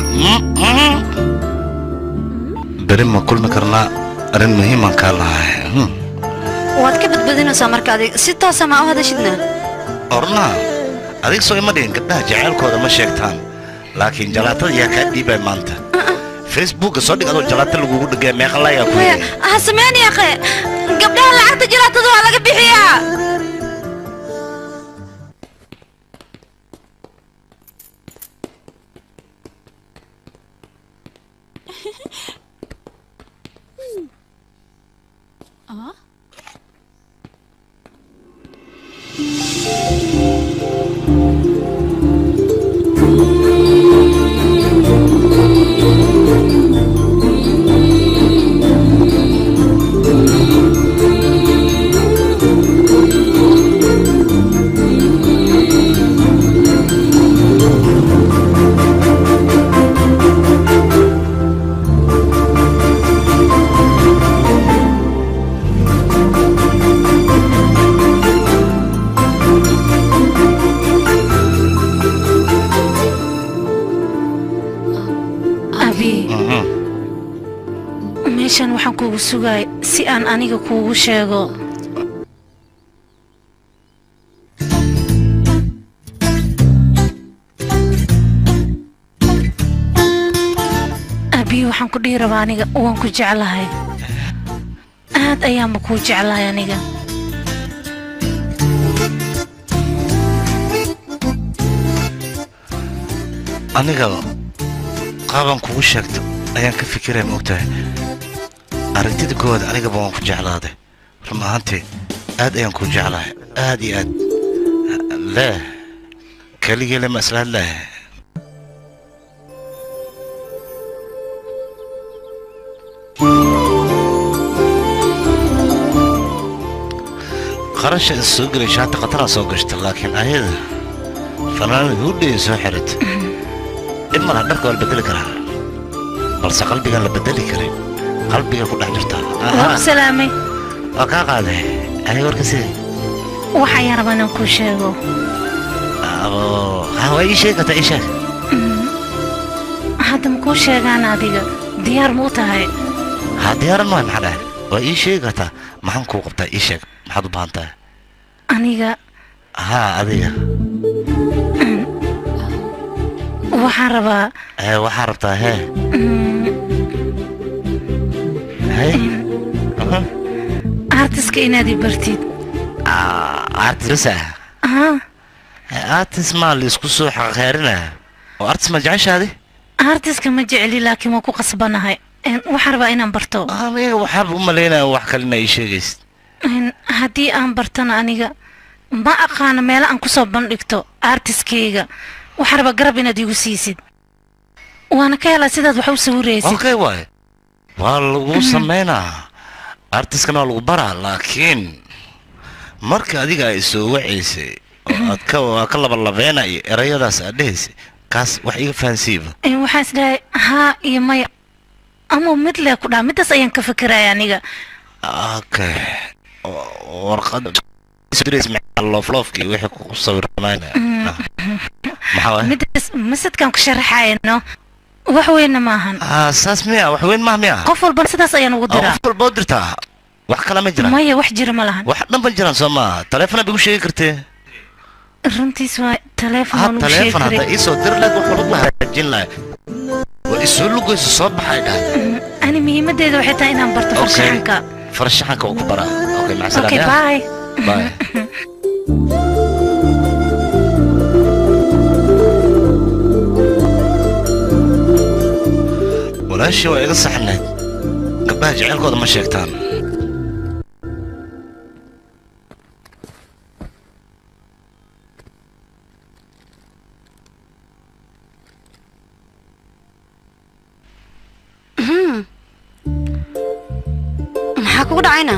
beri ma kulmi karnaa arrin muhiiman kaa lahay Hmm. waad ka badbadinaysaa marka adig si toosa ma u hadashidna orna adig soo ima dhihin gabdhaha jaceylkooda ma sheegtaan laakiin jalaatada yaa kaa dhiibay maanta facebooka soo dhig adoo jalaata lagugu dhigay meeqa layaa ku Maya, yidhi ha sameyn yaaqe gabdhaha lacagta jalaatada waa laga bixiyaa abi Mhm. meeshan waxaan kuugu sugaay si aan aniga kuugu sheego abi waxaan ku dhihi rabaa aniga waan ku jeclahay aad ayaanba kuu jeclahay aniga aniga qaaban kugu sheegto ayaan ka fikiraya maogtahay aragtida koowaad anigaba waan ku jeclaaday run ahaantii aad ayaan kuu jeclahay aad iyo aad leh keligeele ma isla hadlahay qarasha is soo gelay shaati khataraan soo gashta laakiin ayada fanaanada hudhaya soo xirata dhib malaha dharka waa la bedeli karaa balse qalbigaan la bedeli karin qalbiga ku dhex jirtaa waa ku salaamay waa kaa qaaday aniga warka sidii waxayaan rabaa inaan kuu sheego abo ha waa ii sheegi kartaa ii sheeg hadda ma kuu sheegaan adiga diyaar ma u tahay ha diyaaran waay maxaa dhahay waa ii sheegi kartaa maxaan kuu qabtaa ii sheeg maxaad u baahan tahay aniga haa adiga waxaan rabaa ee waxaa rabtaa hee hey artiska inaad i bartid artis ah haa artis maa laisku soo xaqeerinaa oo artis ma jeceshaadi artiska ma jeceli laakiin waan ku qasbanahay Een, waxaan rabaa inaan barto aniga waxaaba u malaynaya wax kalena ii sheegaysid Een, haddii aan bartona aniga ma aqaano meelo aan kusoo bandhigto artiskayga waxaan rabaa garab inaad igu siisid waana ka helaa sidaad wax u sawiraysid okay waay waa lagu samaynaa artiskana waa lagu baraa laakiin marka adiga ay soo wacaysay oo aad ka waa ka labalabeenaya erayadaas aad dhehaysay kaas wax iga fahansiiba Een, waxaan isdhahay haa iyo maya ama mid lee ku dhaha midaas ayaan ka fikiraya aniga okay warqad loofloofkii wixii ku sawirmayna maxaa waay midaas masadkaan ku sharaxayno wax weynna maahan ah saas miya wax weyn maa miya qof walbana sidaas ayaan ugu Ah, diraa qof walba u dirtaa wax kale ma jiraan maya wax jira ma lahan wax dhan ba jiraan soo maaha taleefona bigu sheegi kartee runtiis waa taleefon ha waan ugu sheegi taleefon hadda karay iisoo dir lahayd wax walba la hagaajin lahay waa isoo lugayso soo baxay dhahay ani muhiimadeeda waxay tahay inaan barto Okay. farshaxanka farshaxanka waa ku baraa okay maca okay salaam bye bye walaashii waa iga saxnayd gabdhaha jecelkooda ma sheegtaan kugu dhacayna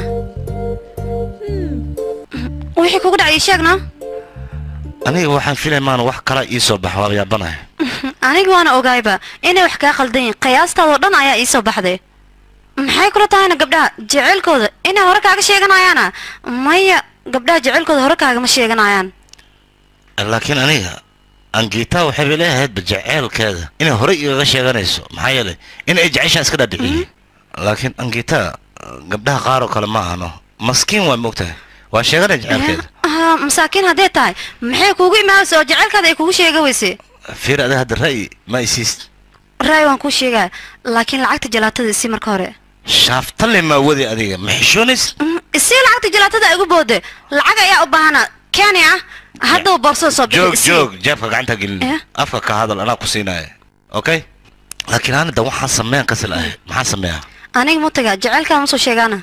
wixii kugu dhacay ii sheegna aniga waxaan filay maan wax kala ii soo baxa waa yaabanahay aniga waana ogaayba inay wax kaa khaldan yihin qiyaastaadoo dhan ayaa ii soo baxday maxay kula tahayna gabdhaha jeceylkooda inay hore kaaga sheeganayaana maya gabdhaha jeceylkooda hore kaagama sheeganayaan laakiin aniga angiita waxay bay leeyahaydba jeceelkeeda inay horey igaga sheeganayso maxaa yeelay in ay jeceshaan iska dhaadhiciyey laakiin angiita gabdhaha qaar oo kale ma ahano maskiin waa moogtahay waa sheeganaya jeceelkeeda Ah, masaakiin hadday tahay maxay kuugu imaanaysa oo jeceylkaada ay kugu sheega weyse fiir ada hadda ra'yi ma isiis raay waan kuu sheegaya laakiin lacagta jalaatada isii marka hore shaaftalle maa wadi adiga ma xishoonays Mm, isii lacagta jalaatada igu boode lacag ayaa u baahana keni ah haddaba boorsada soo bixi joog isii. joog jeebka gacanta gelin Eh? afka ka hadal anaa ku siinaya okay laakiin anida waxaan sameyn kasi lahay maxaan sameeyaa aniga mutaga jeceylkaa ma soo sheegaana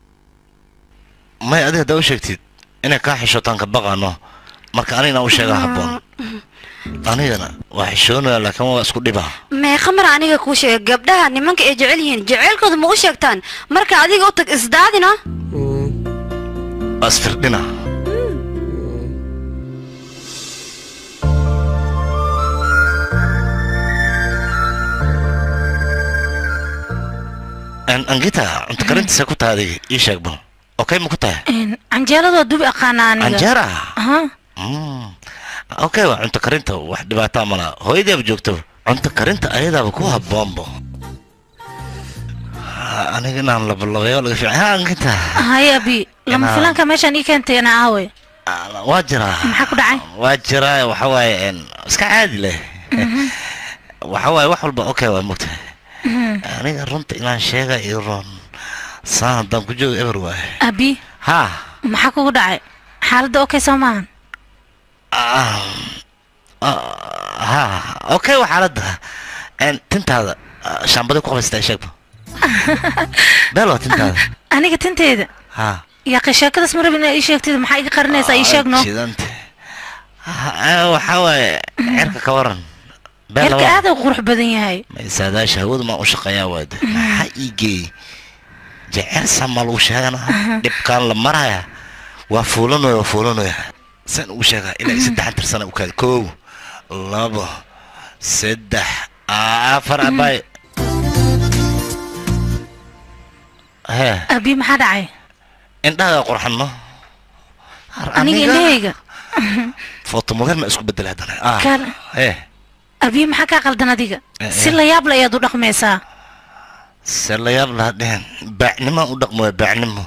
may adiga haddaa u sheegtid inay kaa xishootaan ka baqaano marka anigana u sheegaa habboon anigana waa xishoonaya laakiin waa isku dhibaa meeqa mar aniga kuu sheega gabdhaha nimanka ay jecel yihiin jeceylkooda ma u sheegtaan marka adiga u tag isdaadina waa isfirdhina An- angita cunto karintiisa ku tahay adiga ii sheeg bal okay ma ku tahay Een, canjeelada waa dubi aqaana aniga anjeera Aha. Mm. okay waa cunto karinta wax dhibaataa malaha hooyadaaba joogto cunto karinta ayadaaba ku habboonbo Ha, aniga inaan labalabayo laga fiican ha angita haya abi lama Inaa- filanka meeshaan ii keentayna aawe waa jiraa maxaa ku dhacay waa jiraa waxa waaye een, iska caadi leh waxa waaye wax walba okay waa mogtahay aniga runta inaan sheega iyo roon saan haddaan ku joogo eber waaye abi ha maxaa kugu dhacay xaaladda okay soo maahan Ah, ah, ha okay waa xaaladda Een, tintaada ah, shaambada ku qabaystaa sheegba beel waa tintaada aniga tinteeda ha yaaqi sheekadaas ma rabin inaad ii sheegtid maxaa iga qarinaysaa ii sheegno jidante Ah, waxa waaye cerka ka waran beel yarka waa aad u qurux badan yahay saadaasha hawadu maan u shaqeeyaa waade maxaa ii geeyey jecel sama lagu sheegana dhibkaan la maraya waa fuulanoya waa fuulanoya saan ugu sheegaa ilaa iyo saddexan tirsana u kaada kow labo saddex afar abay hee abi maxaa dhacay indhahaga qurxanno aniga indhahayga foto model ma isku bedela haddana ah Kal. hee abi maxaa kaa qaldan adiga Eh, si eh. la yaab la ayaad u dhaqmaysaa se la yaab laha dhehen baacnimaan u dhaqmoya baacnimo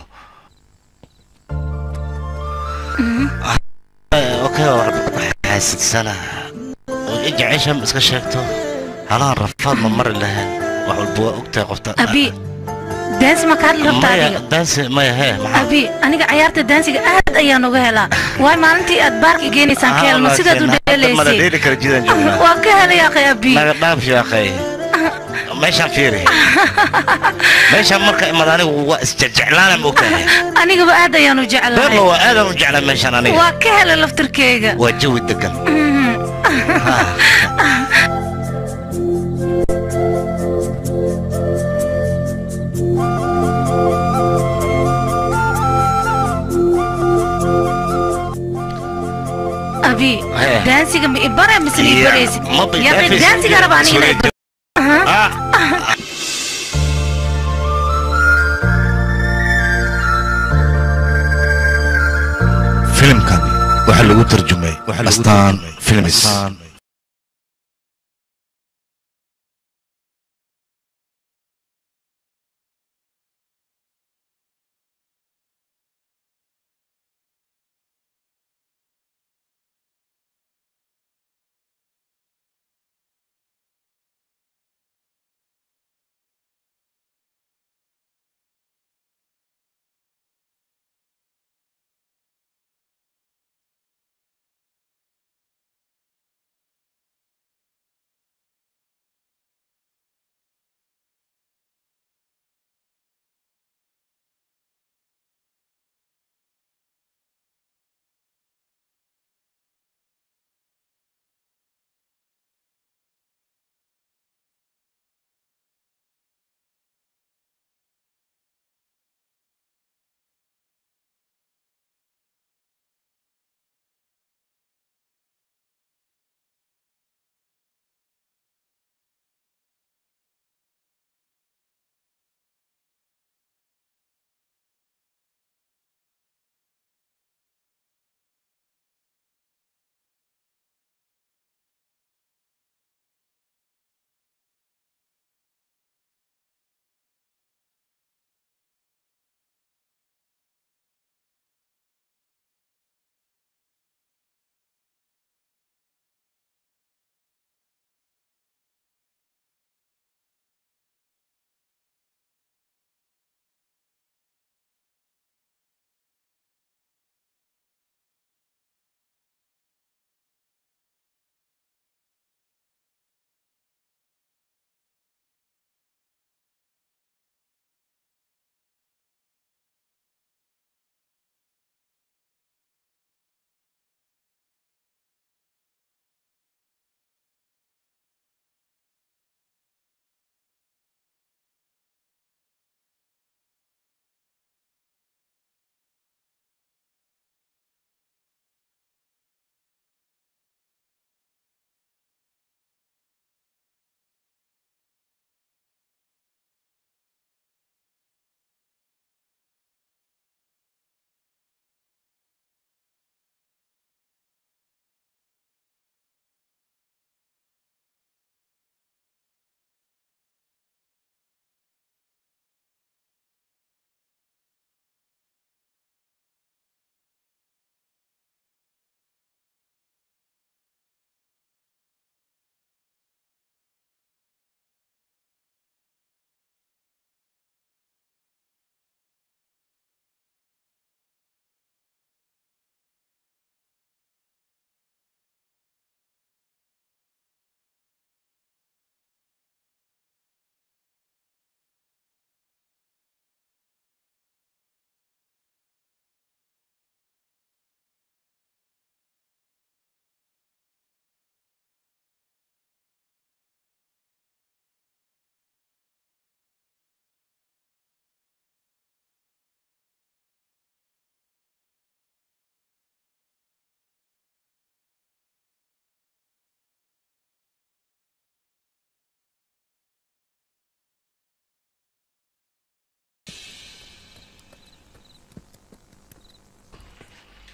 okay xaasidsana oo i jecesha ma iska sheegto halahan rafaad ma mari lahayn wax walba waa ogtahay qofta abi daansi ma kaadli rabta maya adiga daansi maya hee maxaa abi aniga cayaarta daansiga aad ayaan uga helaa waay maalintii aad baarka geenaysaan ka helno sidaad u mada dheelaysay dheeli kara jidaan joognaa waa ka helay akhay abi naga dhaaf yaaqay meeshaan fiiri meeshaan marka imad anigu waa isjeclaana ma ogtahay anigaba aad ayaan u beerla jeclahay waa aadaan u jeclaa meeshaan aniga waa ka helay laftirkeyga waa jawi degan abi Hee. daansiga ma ibara mise ma Ya, ibaraysid ma ba- yaqi daansiga- daansiga raba aniga inay Sorry. Aha. Ah. filimkan waxaa lagu tarjumay astaan films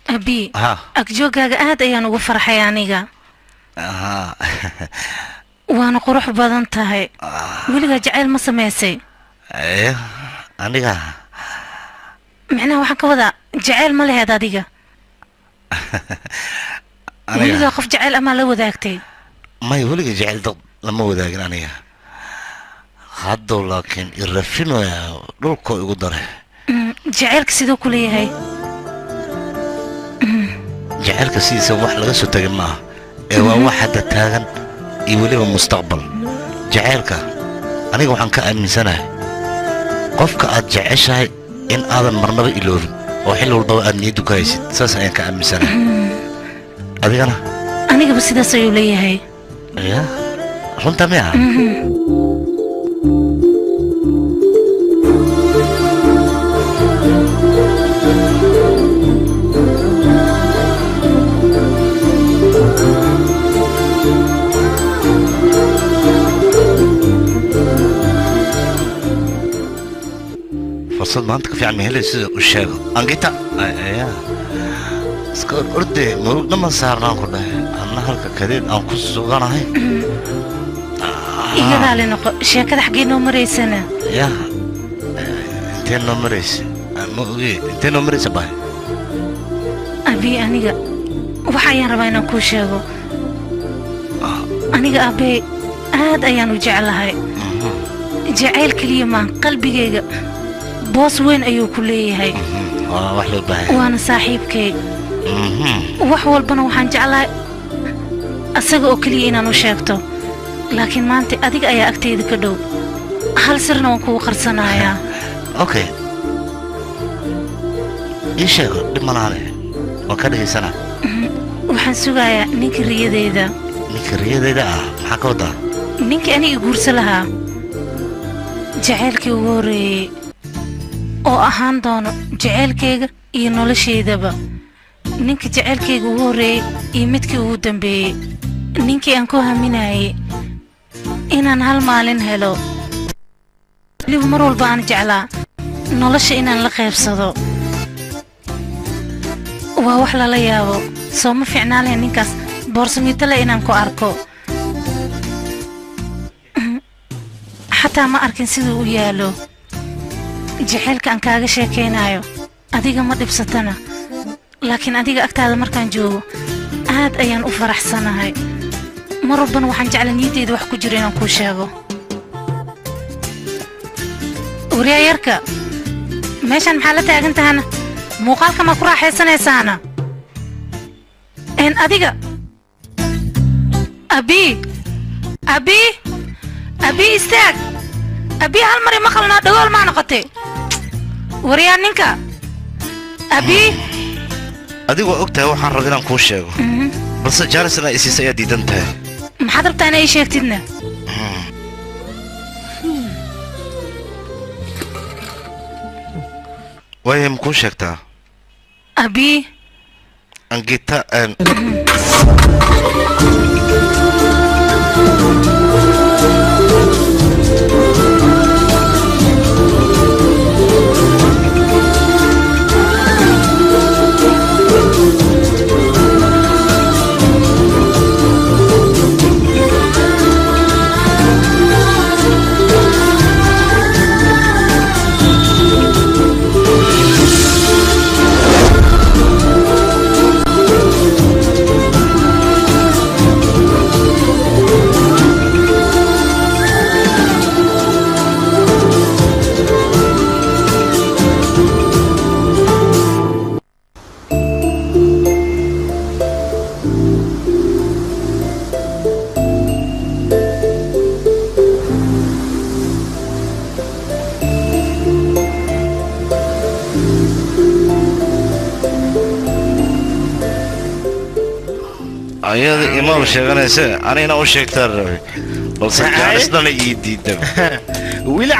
abi ha agjoogaaga aad ayaan ugu farxay aniga ha waana qurux badan tahay weligaa jacayl ma samaysay Eh, aniga micnaha waxaan ka wadaa jacayl ma leheed adiga aniga weligaa qof jacayl amaa la wadaagtay may weliga jecel dad lama wadaagin aniga haddow laakiin irafinoya dhulkoo igu dare Mm, jacaylka siduu ku leeyahay jacaylka sidiisa wax laga soo tegin maaha ee waa wax hadda taagan iyo weliba mustaqbal jacaylka aniga waxaan ka aaminsanahay qofka aad jeceshahay in aadan marnaba iloobin oo xil walbaba aad niyaddu ka haysid saas ayaan ka aaminsanahay adigana anigaba sidaas ayuu leeyahay ya runta miya fursad maanta ka fiican ma helay sida u sheego angita ya iska or orde murugna ma saarnaan ku dhahay anna halka kadeed aan ku suganahay iyadaa le noqo sheekada xaggee noo maraysana ya intee noo maraysa ma oge intee noo maraysa bahay abi aniga waxa ayaan rabaa inaan kuu sheego aniga aabbe aad ayaan u jeclahay jacayl keliya maan qalbigayga boos weyn ayuu ku leeyahay waa wax loo baahay waana saaxiibkay wax walbana waxaan jeclahay asaga oo keliya inaan u sheegto laakiin maanta adiga ayaa agtayda ka dhow hal sirna waan kugu qarsanayaa okay ii sheego dhib malaane waan ka dhegaysanaa waxaan sugayaa ninka riyadeyda ninka riyadeyda ah maxaa ka wadaa ninkii aniga guursa lahaa jacaylkii ugu horreeyey oo ahaan doono jacaylkayga iyo noloshaydaba ninka jacaylkayga ugu horreeyey iyo midkii ugu dambeeyey ninkii aan ku haminayay inaan hal maalin helo weliba mar walba aan jeclaa nolosha inaan la qaybsado waa wax lala yaabo soo ma fiicnaan lahayn ninkaas boorsamitole inaan ku arko xataa ma arkin siduu u yaalo jacaylka aan kaaga sheekaynayo adiga ma dhibsatana laakiin adiga agtaada markaan joogo aad ayaan u faraxsanahay mar walbana waxaan jecla niyaddeyda wax ku jiro inaan kuu sheego waryaayarka meeshaan maxaa la taagan tahana muuqaalka ma ku raaxaysanaysaana een adiga abi abi abi istaag abi hal mari maqalnaa dhagool maa noqotay waryaa ninka abi adigoo og tahay waxaan raba inaan kuu sheego balse jaanisna isiisa ayaa diidan tahay maxaad rabtaa inay ii sheegtidna waaya ma kuu sheegtaa abi angita een ayada imaaba sheeganayse anigana u sheegtaa rabay balse jaanisdana ii diidaba wili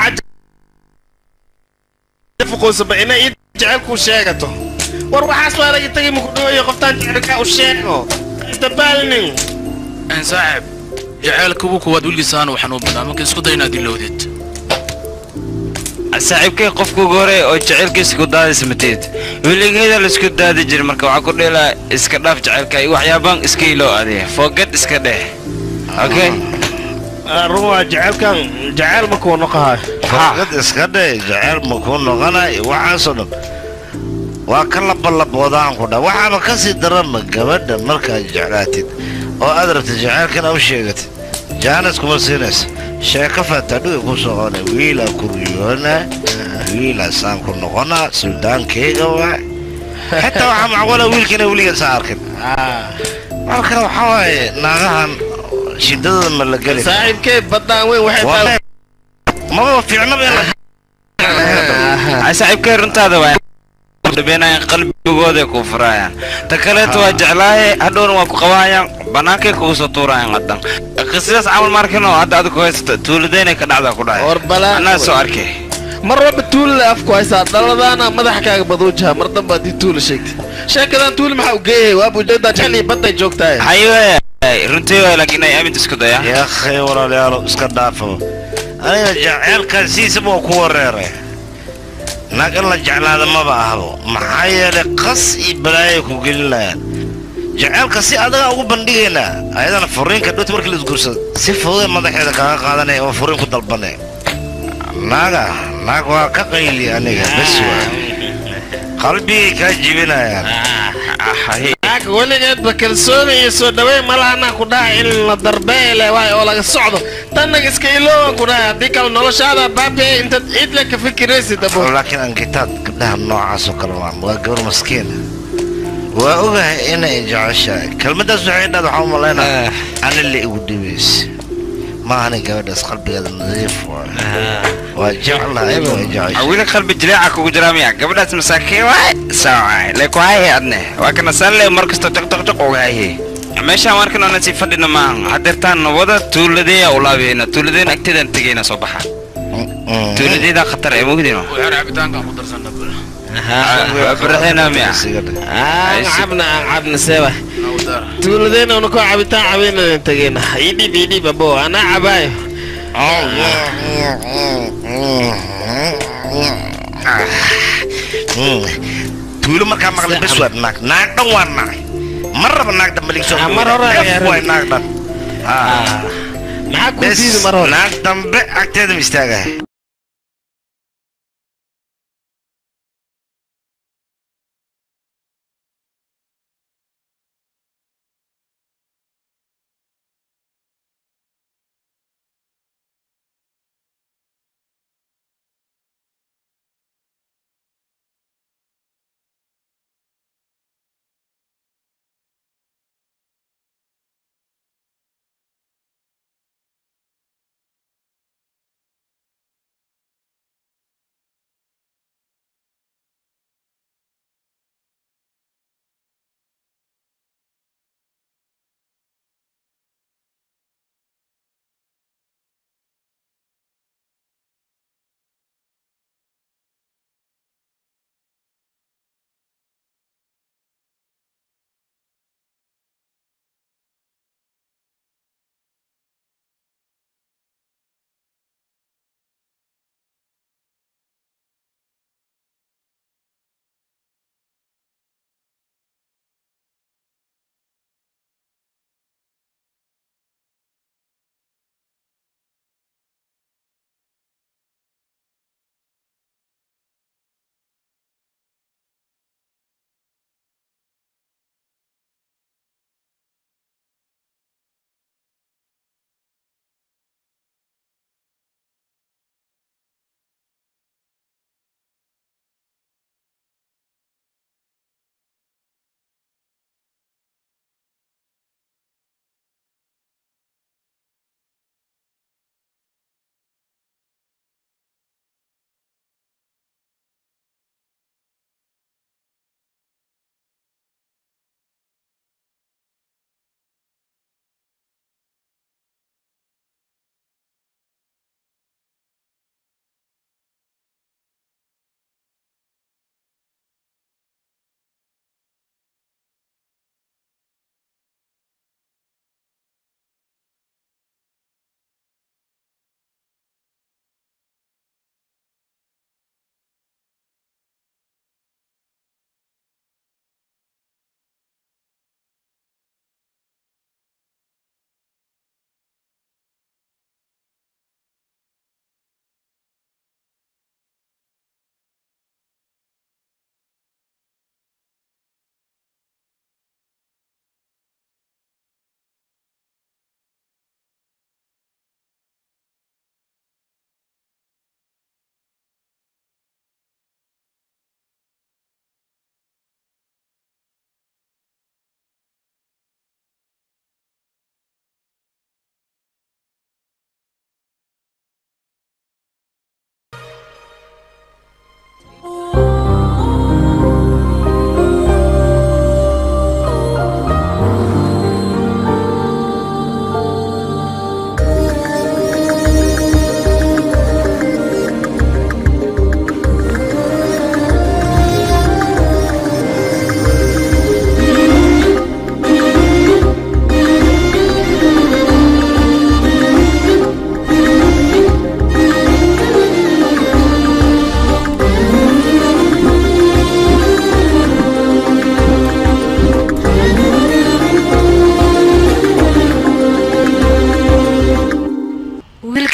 cafuqoysaba inay ii jecelkuu sheegato war waxaas waa laga tegay mukudhooyo qoftaan jecelkaa u sheego dabaalnin een saaxib jaceylka ugu kuwaad weligiisaan waxaan u badaa marka isku day inaad ilowdid saaxiibkay qofka ugu hore oo jacaylkiisa ku daadaysa mateed weligeeda laisku daadi jira marka waxaa ku dheelaa iska dhaaf jacaylka iyo waxyaabaan iska iloo adiga foogad iska dheh okay run waa jaceylkan jaceyl ma kuu noqohayo farqad iska dhe jaceyl ma kuu noqonay waxaasoo dhan waa ka labalaboodaaan ku dha waxaaba ka sii daranba gabadha markaad jeclaatid oo aad rabtid jaceylkana u sheegatid jaanis kuma siinaysa sheeko faataadhuga ku soqona wiilaa ku riyoona wiilaa saan ku noqona suldaankeyga waa xitaa waxaa macquula wiilkana weligeed saa arkin marka waxaa waaye naagahan shidadooda ma la geli karo. saaxiibkee baddaan weyn waxay Waa tahay maba fiicnaba in la ay saaxiibkay runtaada waa dhabeynayaan qalbigooday kuu furayaan ta kaleeto waa jeclaaye hadhowna waa ku qabaayaan bannaankay kugu soo tuurayaan qadan sidaas camal markino hadda adigu haysta tuulidaynay ka dhacdaa ku dhahay war balaa anaa soo arkay mar walba tuulile afku haysaa dhaladaana madaxa kaaga baduujaha mar damba haddii tuula sheegtid sheekadan tuuli maxaa u geeyay waa bujeedaa jecel iyo badday joogtahay haye runtii waay laakiin ay aaminta isku daya yaa akhay walaalayaalo iska dhaafo aniga jaceylkan siisaba waa ku wareeray naag in la jeclaada maba ahbo maxaa yeelay qas iyo balaayay ku gelinayaan jaceylka si adaga ugu bandhigaynaa ayadana furiinka dhowta markii la isguursado si fududee madaxeeda kaaga qaadanaya oo furiin ku dalbanaya naaga naag waa ka qayli aniga bes waa qalbigay kaa jibinayaan naag weligeedba kalsooni iyo soo dhaweyn malahanaa ku dhahay in la darbeele waay oo laga socdo tannaga iska iloowan ku dhahay haddii kale noloshaada baabi'e intaad ciidle ka fikiraysid abo laakiin ankitaad gabdhaha noocaas oo kale waa waa gabar maskiina waa ogahay inay jeceshahay kelmaddaas waxay dhahda waxaa u malaynaa ani la igu dhibaysa maahani gabadhaas qalbigeeda nadiif waay waa jeclahay waa jeceshahay wili qalbi jileeca kugu jira miya gabadhaas masaakiin waay sawaay leku haye adne waa kana salle mar kasta jaqjaqjaq uga haye meeshaan markan ona sii fadhina maahan hadeertaan wada tuuladeeya ulaabeena tuuladeena agteedaan tegayna soo baxa tuuladeeda khatar ee mugdino waxaan cabitaankaan ku darsana bula baraxeena miya aan cabna aan cabna seeba tuuladeena una koo cabitaan cabeynadan tegeyna idhib idhib abo anaa cabaayo tuulo markaa maqlay bes waa naag naag dhan waa naag mar raba naag dambe ligsoo Ah, mar hore ayaa waay naag dhan maxaa kuu bes diidi mar hore naag dambe agteeda ma istaagahay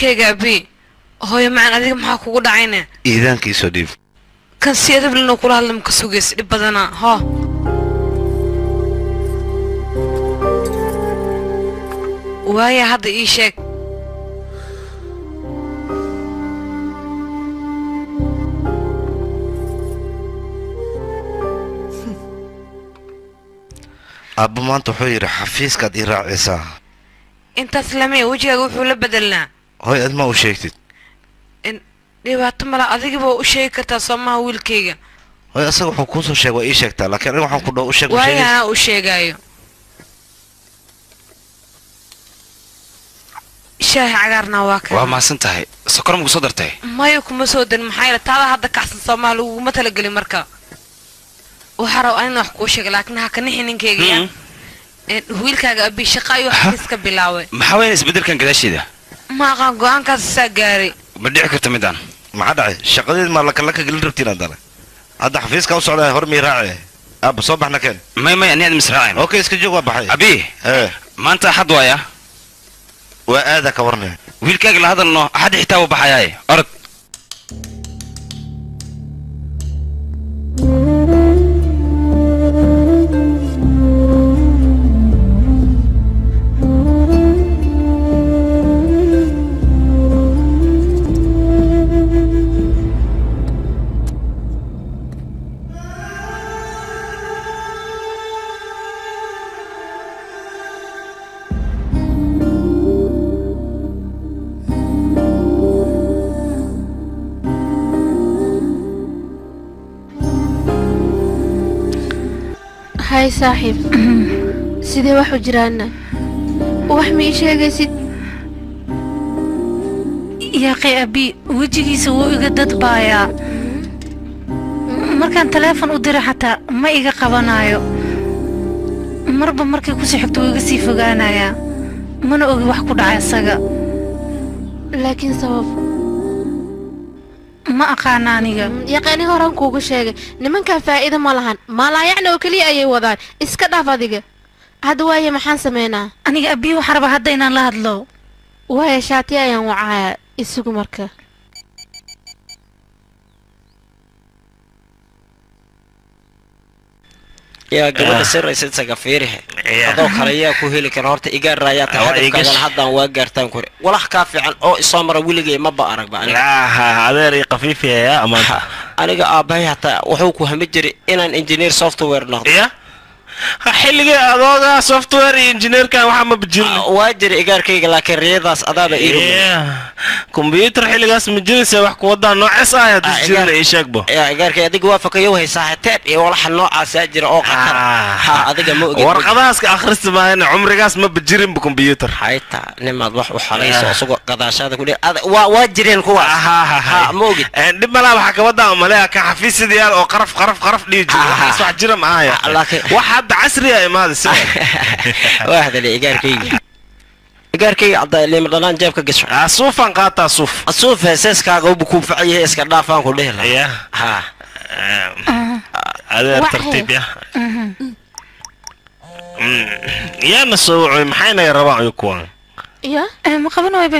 wiilkayga abi hooyo macan adiga maxaa kugu dhacayne iidaankiisoo dhiib kan si adablino kula hadla maka sugays dhib badanaa hoo waaya hadda ii sheeg aabba maanta wuxuu yidhi xafiiskaad ii raacaysaa intaas lamaya wejigaaga wuxuu la bedelnaa hoy ad ma u sheegtid in dhibaato mala adigaba u sheegi kartaa soomaha wiilkayga hoy asaga wuxuu kuusoo sheeg waa ii sheegtaa laakiin aniga waxaan ku dhaho u sheeg ma waaya sheegaysid anaa u sheegaayo shaahi cagaarna waa waa ka mahadsan tahay sokor maku soo dartay maya kuma soo darin maxaa yeele taada hadda kacsan soomaha laguguma talagelin marka waxaa raba anina wax kuu sheega laakiin ha ka nixi ninkayga ya Een, wiilkaaga abi shaqa ayuu xafiis ka bilaabay maxaa weyn isbeddelkan gadaasheeda ma aqaan go-aankaas saa gaaray ma dhici karto midaan maxaa dhacay shaqadeed maa lakalaka gelin rabtiin haddana hadda xafiiska u socdaa hor mii raace aabba soo baxna keen may may ani aad misraacayn okay iska joog waa baxay abi ee maanta axad waaya waa aada ka warne wiilkaaga la hadalno axad xitaa uu baxayaaye orod hay saaxiib sidee wax u jiraana wax ma ii sheegaysid yaaqi abi wejigiisa wuu iga dadbaayaa markaan taleefon u dira xataa ma iga qabanayo marba markay kusii xigto wuu iga sii fogaanayaa mana ogi wax ku dhacay isaga laakiin sabab ma aqaana aniga yaqaani horaan kuugu sheegay nimankan faa'iido ma lahan maalaayacna oo keliya ayay wadaan iska dhaaf adiga hadda waaye maxaan sameynaa aniga abi waxaan rabaa hadda inaan la hadlo waaye shaati ayaan wacayaa isugu marka yaa gabadha siraysa isaga fiirihe adoo kale yaa ku heli kara horta igaa raayaa tahay Waa iga hadafkaagan sh- haddaan waa gaartaan kore walax kaa fiican oo isoo mara weligay maba aragba aniga aha adeer iyo qafiifiyaya amaanta aniga aabbahay hataa wuxuu ku hami jiray inaan engineer software noqdo ya xilligii adooga software iyo engineerkan waxaa ma bajirna waa jira igaarkayga laakiin riyadaas adaaba ii rumay kombyuutar xilligaas ma jiraysa wax kuwadaa noocees ah haddii Ah, jirna igaar- ii sheegbo yaa igaarkay adiga waa fakayow haysaa hateeb iyo walaxa noocaasaa jira oo qatar ha adiga ma ogid warqadahaas ka akhrista maahane cumrigaas ma bajirinba kombyuutar hayta nimaad wax u xalayso isagoo gadaashaada ku dhe waa waa jireen kuwaas ha ma ogid dhib malaa waxaa kabadaa umaleeya ka xafiisyada yaal oo qaraf qaraf qaraf dhihi jiro waxaas wax jira ma ahaya wax hadda casriya imaada sida waa hadalay igaarkayga igaarkayga cadda lima dhanaan jeebka gasho suufaan qaataa suuf suuf heeseskaaga ubu kuu facan yahay iska dhaafaan ku dhihi lahaa ha adeer Waxay- tartiib ya Mm, yaana soo wacoy maxaynaga rabaan iyo kuwan ya ma qaban waybe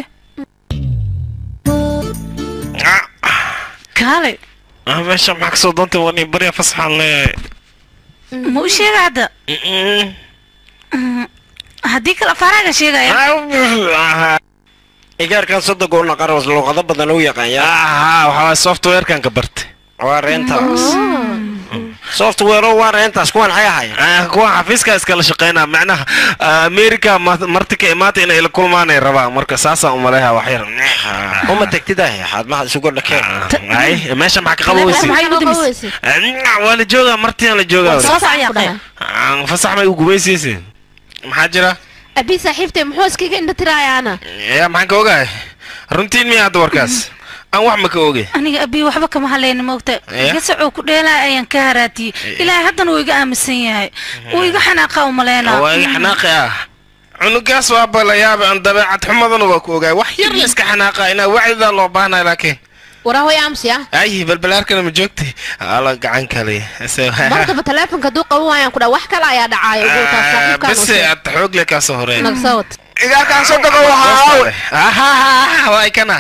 kaale Ah, meesha maxaa kasoo doontay wani barya fasaxaan leeyahay ma u sheega hadda Mm, haddii kale afaaraaga sheegaya igaarkan soddonka una qaras luuqado badan u yaqaan yaa aha waxaa softwarekan ka bartay waa reentaas software waa reentaas kuwan maxay ahaayeen Ah, kuwan xafiiska iskala shaqeynaa macnaha ah, america ma- marti ka imaata inay ila kulmaanay rabaan marka saasaan umaleeha wax yar uma tegtidah xaadmaha isugu dhakeen ay meesha maxaa ka qaboweysay waa la joogaa martiyan la joogaa Ah, fasax may u gumaysiisay maxaa jira abi saaxiibtay muxuu iskaga indha tirayaana ya maxaan ka ogahay runtiin miya hadda warkaas aan wax ma ka ogay aniga abi waxba kama hadlayna maogta Eh? iga socoo ku dheelaa ayaan ka haraatiyey ilaahay haddana wuu iga aaminsan yahay wuu iga xanaaqa umaleynaa waa iga xanaaqi ah cunugaas waa balayaaba aan dabeecad xumadana waa ku ogaay wax yar la iska xanaaqa inaa wacdidaa loo baahnay laakiin waraahoy aamusi ah ay balbalaarkana ma joogtay ala gacan kale martaba taleefonka hadduu qaban waayaan ku dhaa wax kale ayaa dhacaayo ugu taas saaxiibkaan u base sheeg. aad xoog le kaasoo horeey nagsawad igaarkaan soo dago waxaa ahaha waa ikana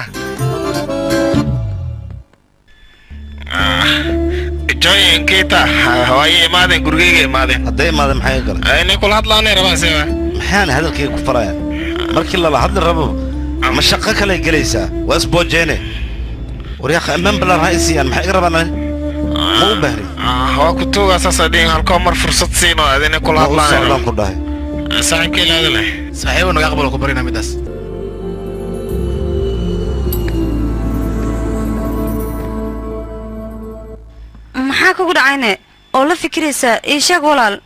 joy kita waaye imaadeen gurigeyga imaadeen hadday imaadeen maxay galan inay kula hadlaanay rabaan sewa maxaan hadalkayga ku farayaan markii lala hadli rabo ma shaqo kale gelaysaa waa isboojeene waryaqa ammaan balaan ha isiiyaan maxay iga rabaan ani ma u bahri waa ku tuugaa saasa dhihin halkoo mar fursad siino adina kula ma u socdaan hadlaanay ku dhahay saaxiibka ilaada leh saaxiibo naga aqbalo ku barina midaas maxaa kugu dhacayne oo la fikiraysaa ii sheeg walaal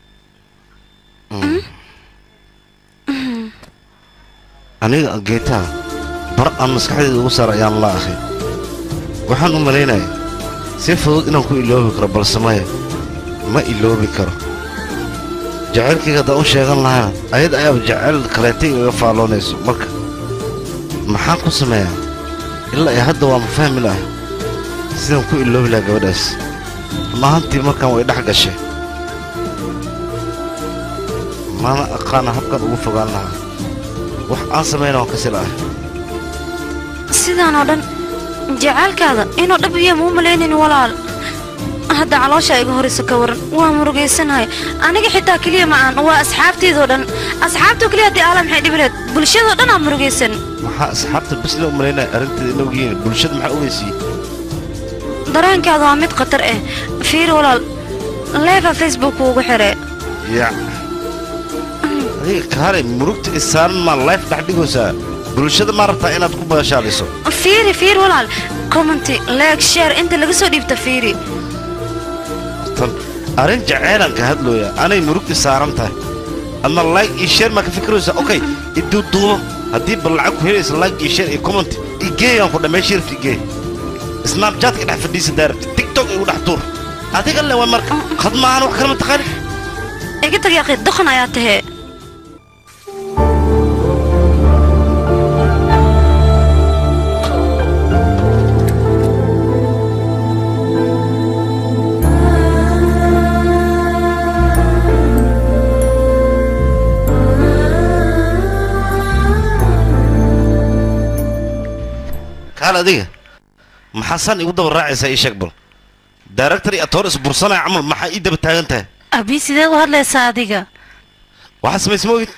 aniga geetaa bar aan maskaxdayda ugu saar ayaan la ahay waxaan u malaynaya si fudud inaan ku iloobi karo balse maya ma iloobi karo jacaylkayga haddaan u sheegan lahayna ayad ayaaba jacayl kaleetay igaga faalloonayso marka maxaan ku sameeyaa ilaa iyo hadda waa ma fahmi lahay sidaan ku iloobi lahaa gabadhaas run ahaantii markaan way dhex gashay mana aqaana habkan ugu fogaan lahaa wax aan samayna waan kasi la'ahay sidaan oo dhan jacaylkaada inuu dhab iyo muu malaynin walaal hadda caloosha iga horayso ka waran waa murugaysanahay aniga xitaa keliya ma aan waa asxaabtaydoo dhan asxaabtoo keliya haddii aala maxay dhibi lahayd bulshadoo dhan aa murugaysan maxaa asxaabta bes la u malaynaya arrinteeda in ogyihiin bulshada maxaa ogeysiiyey dareenkaada waa mid khatar ah fiir walaal leefa facebook ugu xire yac adiga kaale murugta isaaran maa life dhex dhigaysaa bulshada ma rabtaa inaad ku baashaaliso fiiri fiir walaal commenty like share inta laga soo dhiibta fiiri tan arrin jaceylaan ka hadlooya anay murugti saaran tahay adna like iyo share maa ka fikiraysaa okay iduuduubo haddii bal lacag ku helaysa like iyo share iyo comment igeeyaan ku dhammeey shirif igeey snapchatka dhex fadhiisa daarabta tiktok igu dhex tuur adiga le waa marka khad maahan wax kale ma taqaani iga tag yaqi doqon ayaa tahee kaal adiga maxaa san igu daba raacaysaa ii sheeg bal director iyo atoor isbursanaya camal maxaa ii daba taagan tahay abi sideed u hadlaysaa adiga waxaa samaysma ogid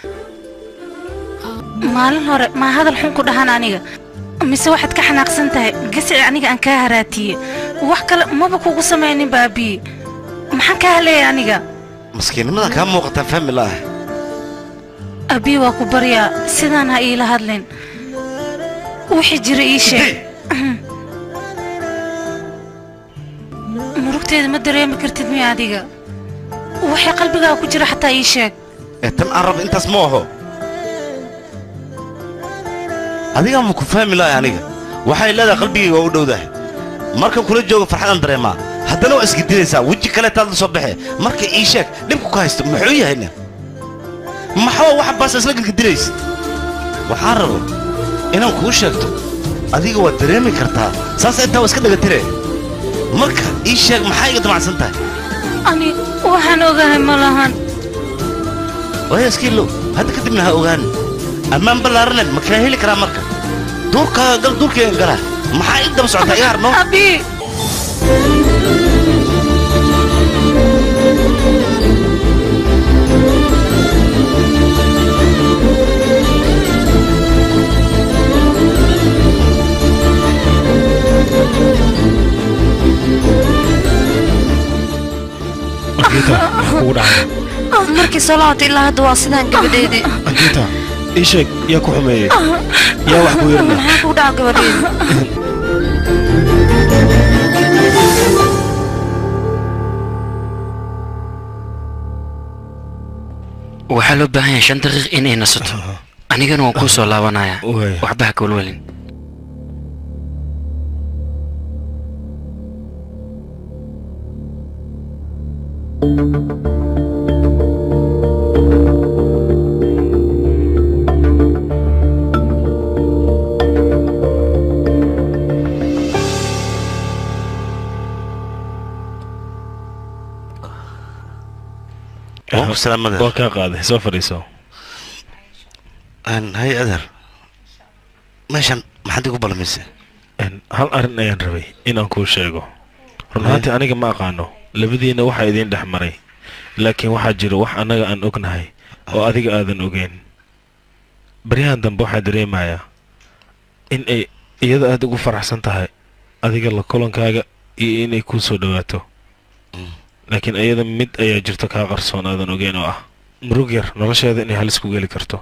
maalin hore maa hadal xun ku dhahan aniga mise waxaad ka xanaaqsan tahay gasici aniga aan kaa haraatiye wax kale maba kugu samaynin baabii maxaan kaa hadlayay aniga maskiinnimada kaa muuqataa fahmi la'ah abii waa ku baryaa sidaan ha iila hadlin wixii jira ii sheeg murugteeda ma dareemi kartid miya adiga waxay qalbigaa ku jira xataa ii sheeg ee tan aan raba intaas ma aho adigaa ma ku fahmi la'ah aniga waxay leedahay qalbigayga waa u dhowdahay markan kula joogo farxadaan dareemaa haddana waa isgedinaysaa weji kaleetaad la soo baxee marka ii sheeg dhibku ka haysto muxuu yahayna maxaa waxa baasa isla gedgedinaysa waxaan rabo inaan kuu sheegto adiga waad dareemi kartaa saas intaa waa iska dhagatire marka ii sheeg maxaa iga damacsan tahay ani waxaan ogahay ma lahan waya iskiilow hadda kadibna ha ogaan ammaan ballaaraneed ma kaa heli karaa marka duurkaaga gal duurkayga gala maxaa ii daba socotaa iga harno abii markii soo laabtay ilaa hadda waa sidaan gabadheedii anjita ii sheeg yaa ku xumeeyey yaa wax ku yeerna maxaa kugu dhaca gabadheedii waxaa loo baahan yahay shan daqiiq inay nasato anigana waan kuu soo laabanaya waxba ha kawalwalin waa kaa qaaday soo fadhiiso hay adeer meeshan maxaad igu balamisay hal arrin ayaan rabay inaan kuu sheego run ahaantii aniga ma aqaano labadiina waxaa idiin dhex maray laakiin waxaa jira wax annaga aan ognahay oo adiga aadan ogeyn baryahan dambe waxaa dareemayaa in ay iyada aad ugu faraxsan tahay adiga la kulankaaga iyo inay kuu soo dhowaato laakiin iyada mid ayaa jirto kaa qarsoon aadan ogeyn oo ah murug yar nolosheeda inay halis ku geli karto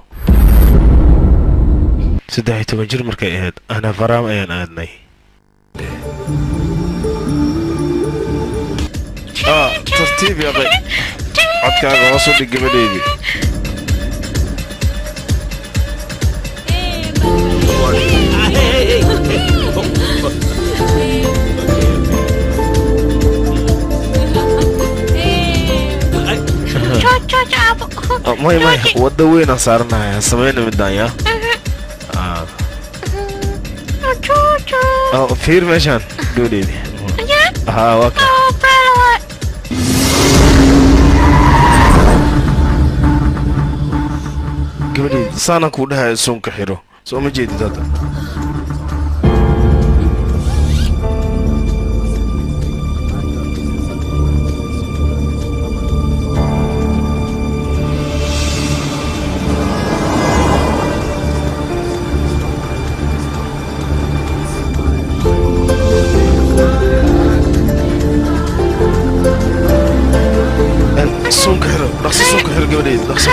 saddex iyo toban jir markay ahayd ana faraam ayaan aadnay ah tartiib yaqay codkaaga hoos u dhig gabadhaydii Ah, may may wadda weynaan saaranaya samayna midaan yaa Ah. Ah, fiir meeshaan gabadheydii haa waa ka gabadheydii saanaan kuu dhahaya suunka xiro soo ma jeedid hadda suunka xiro dhaqsi suunka xiro gabadheydii dhaqsi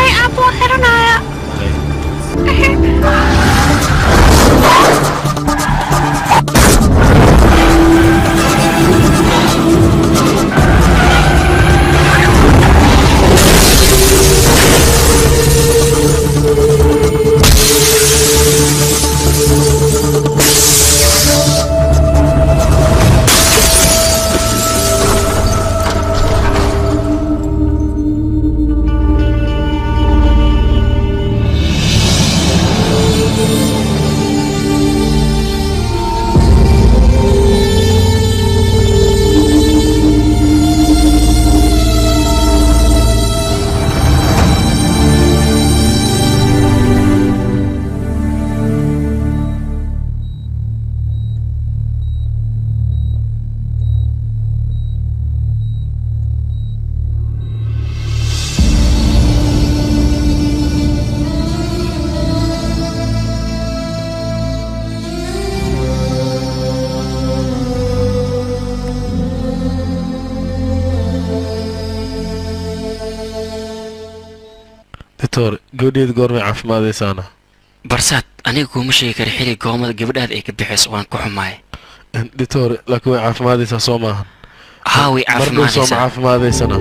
doctor gabadheeda goormay caafimaadaysaana barsaad aniga kuuma sheegi kara xili goomada gabadhaada ay ka bixayso waan ku xumaay doctor laakiin way caafimaadaysaa soo maahan haa way mar dhow sooma caafimaadaysaa caafimaadaysana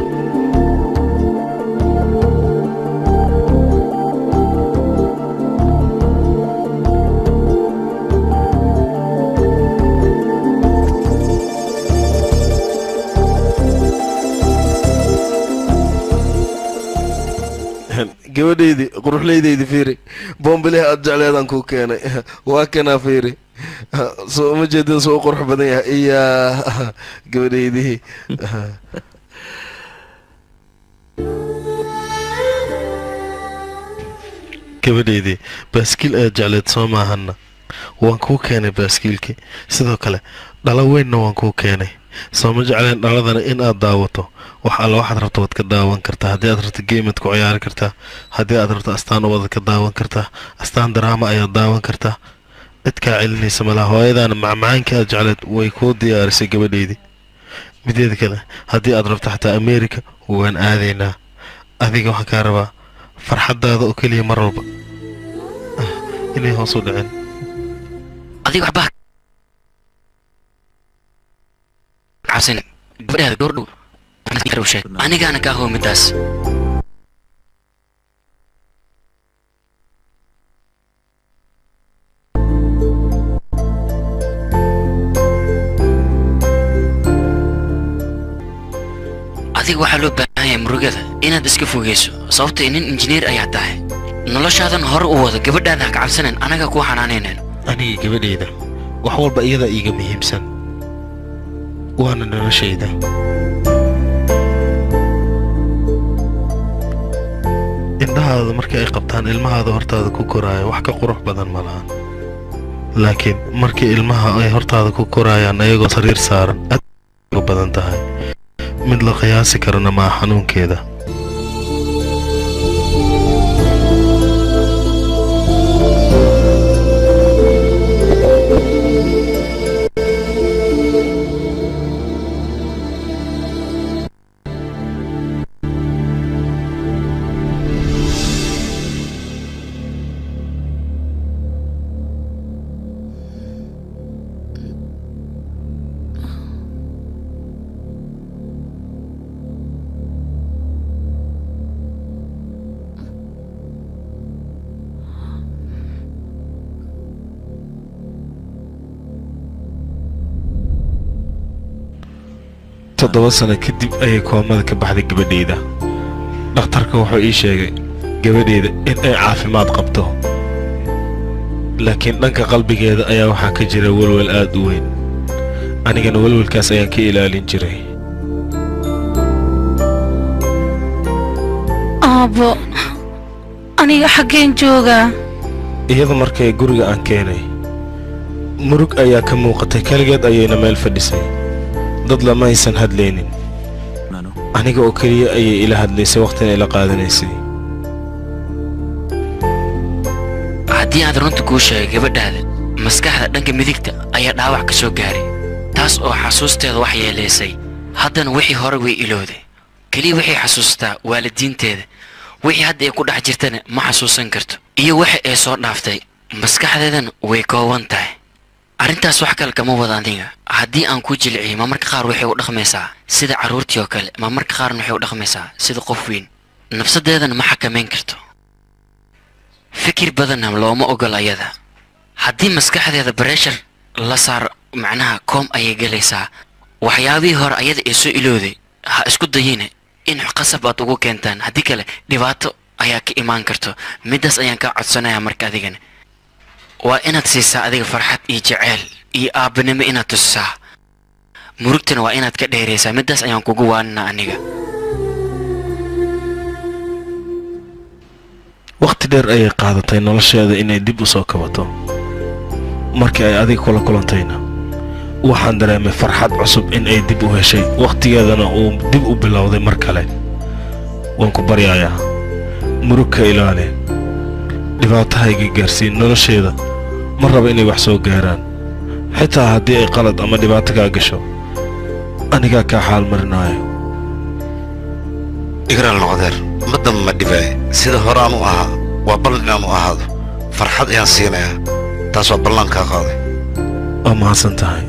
gabadhaydii quruxlaydaydii fiiri boombileha aad jecleedaan kuu keenay waa kanaa fiiri soo uma jeedin soo u qurux badan yahay iyaa gabadhaydii gabadhaydii baaskiil ayaad jecleed soo maahana waan kuu keenay baaskiilkii sidoo kale dhalo weynna waan kuu keenay sooma jecleen dhaladana in aad daawato wax alla waxaad rabto waad ka daawan kartaa haddii aad rabto geemad ku ciyaari kartaa haddii aad rabto astaan ubadaad ka daawan kartaa astaan daraama ayaad daawan kartaa cid kaa celinaysa malaha hooyadaana macmacaankii aad jecleed way kuu diyaarisay gabadhaydii mideeda kale haddii aad rabto xataa america waan aadaynaa adiga waxaan kaa rabaa farxaddaada oo keliya mar walba Ah, inay hoos u dhicin adiga waxba cabsan gabadhaada goor dhow sheeg anigaana kaa hoo midaas adiga waxaa loo baahan yahay murugada inaad iska fogeyso sababtoo nin injineer ayaa tahay noloshaadan hore u wado gabadhaada ha ka cabsanan anaga kuu xanaanaynayno aniga gabadhayda wax walba iyada iiga muhiimsan waana noloshayda indhahaada markii ay qabtaan ilmahaada hortaada ku koraaya wax ka qurux badan ma lahan laakiin markii ilmaha ay hortaada ku koraayaan ayagoo sariir saaran aad uga badan tahay mid la qiyaasi karana maa xanuunkeeda toddoba sano kadib ayay koomada ka baxday gabadhayda dhakhtarka wuxuu ii sheegay gabadhayda in ay caafimaad qabto laakiin dhanka qalbigeeda ayaa waxaa ka jira welwel aad u weyn anigana welwelkaas ayaan ka ilaalin jiray aabbo aniga xaggeen joogaa iyadu markay guriga aan keenay murug ayaa ka muuqatay keligeed ayayna meel fadhisay dad lama aysan hadlaynin aniga oo keliya ayay ila hadlaysay wakhtina ila qaadanaysay haddii aad runta kuu sheegay gabadhaada maskaxda dhanka midigta ayaa dhaawac ka soo gaaray taas oo xasuusteeda wax yeelaysay haddana wixii hore way ilowday keliya waxay xasuustaa waalidiinteeda wixii hadda ay ku dhex jirtana ma xasuusan karto iyo waxa ay soo dhaaftay maskaxdeedana way kooban tahay arrintaas wax kale kama wada aniga haddii aan ku jilciyo ma marka qaar waxay u dhaqmaysaa sida carruurtii oo kale ma marka qaarna waxay u dhaqmaysaa sida qof weyn nafsadeedana ma xakamayn karto fikir badanna looma ogol ayada haddii maskaxdeeda breshar la saar macnaha koom ayay gelaysaa waxyaabihii hore ayada ee soo ilowday ha isku dayina in qasab aad ugu keentaan haddii kale dhibaato ayaa ka imaan karto middaas ayaan kaa codsanayaa marka adigana waa inaad siisaa adiga farxad iyo jeceyl iyo aabbanimo inaad tusisaa murugtana waa inaad ka dheeraysaa middaas ayaan kugu waaninaa aniga wakhti dheer ayay qaadatay nolosheeda inay dib u soo kabato markii ay adiga kula kulantayna waxaan dareemay farxad cusub in ay dib u heshay wakhtigeedana uu dib u bilowday mar kale waan ku baryayaa murug ka ilaali dhibaatahayga gaarsiin nolosheeda ma raba inay wax soo gaaraan xitaa haddii ay qalad ama dhibaato kaa gasho anigaa kaa xaal marinaayo igraal noqdeer madamba ma dhibaaye sida hore aan u ahaa waa ballan inaan u ahaado farxad ayaan siinayaa taas waa ballan kaa qaaday waa mahadsan tahay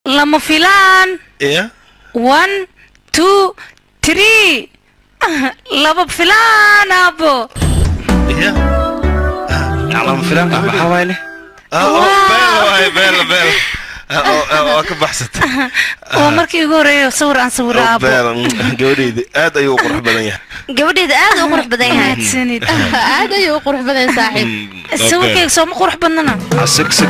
lama filaan ya one two three laba filaan aabo ya lama filaan maxaa waayle beel beel beel waa ka baxsatay waa markii ugu horeeyo sawir aan sawiro aabo beel gabadheyda aad ayuu u qurux badan yahay gabadheeda aad u qurux badan yahay mahadsanid aad ayuu u qurux badan saaxiib sawirkayga sooma qurux badnana sug sug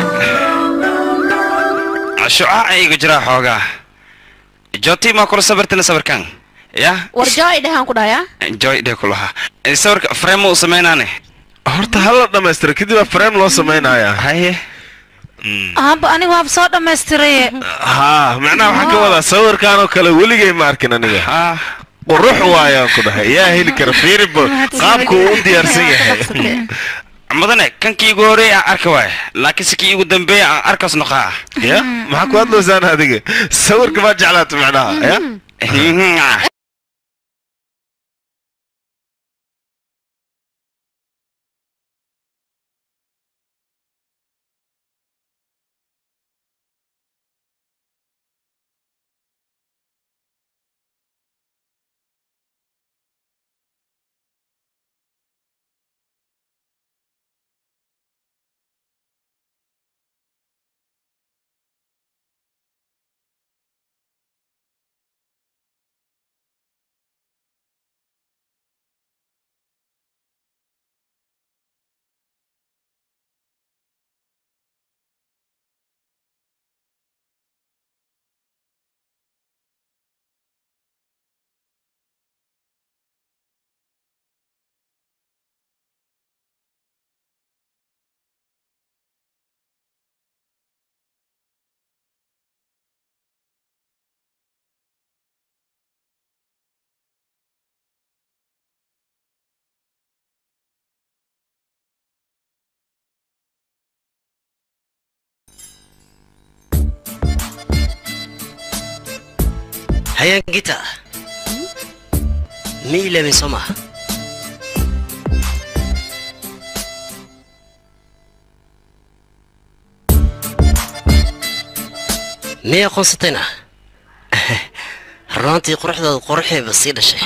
shucaac iga jiraa xoogaa joti maa kula sawirtana sawirkan ya war joy dhahaan ku dhahayaa joy dhee kulahaa sawirka frame u samaynaane horta hala dhammaystira kadib baa frame loo samaynayaa haye aaba aniga waaba soo dhammaystiraye haa macnaha waxaan ka wadaa sawirkan oo kale weligay ma arkin aniga qurux waayaan ku dhahay yaa heli kara fiiribo qaabku uu u diyaarsan yahay mudane kankii igu horeey aan arka waay laakiin si kii igu dambeeya aan arkaas noqaa ya maxaa ku hadlaysaan adiga sawirka baa jeclaata macnaha ya hayaan gita ma ilaabin soo maaha miyay aqoonsatayna runaantii quruxdooda quruxeeba sii dhashay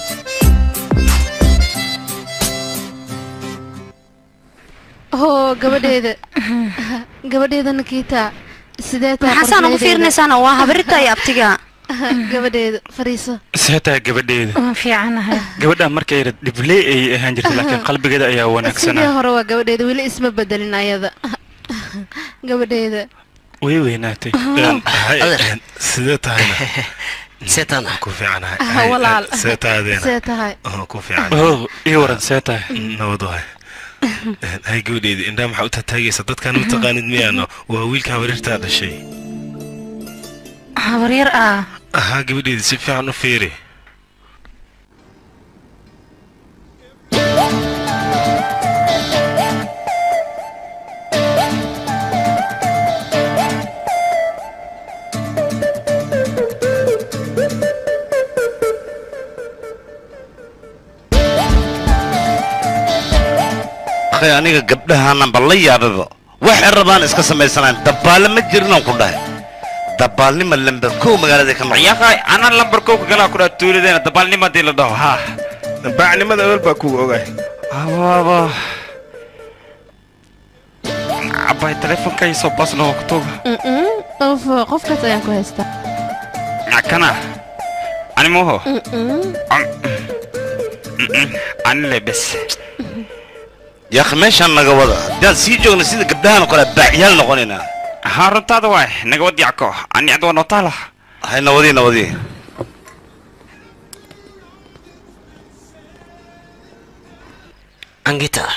oo gabadheeda gabadheeda nakiita sidee tahay maxaasaan ugu fiirinaysaana waa habarita iyo abtiga gabadheeda fariiso see tahay gabadheeda waan fiicanahay gabadha markay yara dhibley ayay ahaan jirtay laakiin qalbigeeda ayaa sidii wanaagsanaa hore waa gabadheeda weli isma bedelin ayada gabadheeda way weynaatay sidee tahayna seetaan ku fiicanahay Ah, walaal see tahadeena see tahay ku fiican oh ii waran see tahay nabad waay hay gabadheeda indhaa maxaa u taataagaysa dadkaan u taqaanid miyaano waa wiilka habarirtaa dhashay habaryar ah ahaa gabadheeda si fiican u fiiri akhay aniga gabdhahaananba la yaababa waxay rabaan iska samaysanaan dabbaale ma jirinaan ku dhahay dabbaalnima lamber kow magaalada ka noqon yaqay anaa lambar kow ka galaa kudhaa tuuladeena dabaalnima hadii la dhaho ha baacnimada awel baa kuga ogaay abaaba abay teleefonkay soo basna waa kutuga Mm-mm. of qofkaas ayaan ku haystaa kana ani moho Mm-mm. anile bes yaakhi meeshaan naga wada haddaan sii joogna sida gabdhahan oo kale baacyaal noqonaynaa haa runtaada waay naga wad yacko ani cid waa nootaala hay nawadii nawadii angita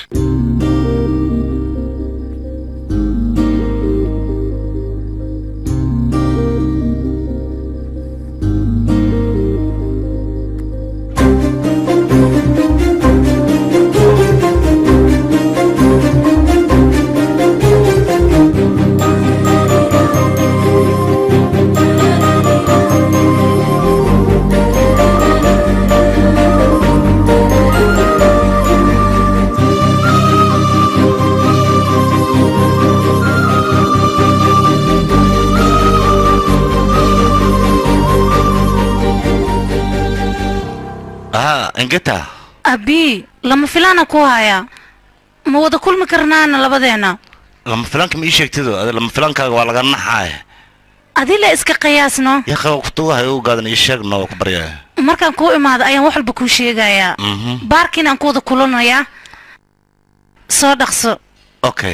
ingeta abi lama filaana ku hayaa ma wada kulmi karnaana labadeena lama filaanka ma ii sheegtido adi lama filaankaaga waa laga naxaay adila iska qiyaasno yaqa kutugahay u gaadan ii sheegno waa ku baryaya markaan kuu imaado ayaan wax walba kuu sheegayaa Mhm. baarkiin aan ku wada kulanayaa soo dhaqso okay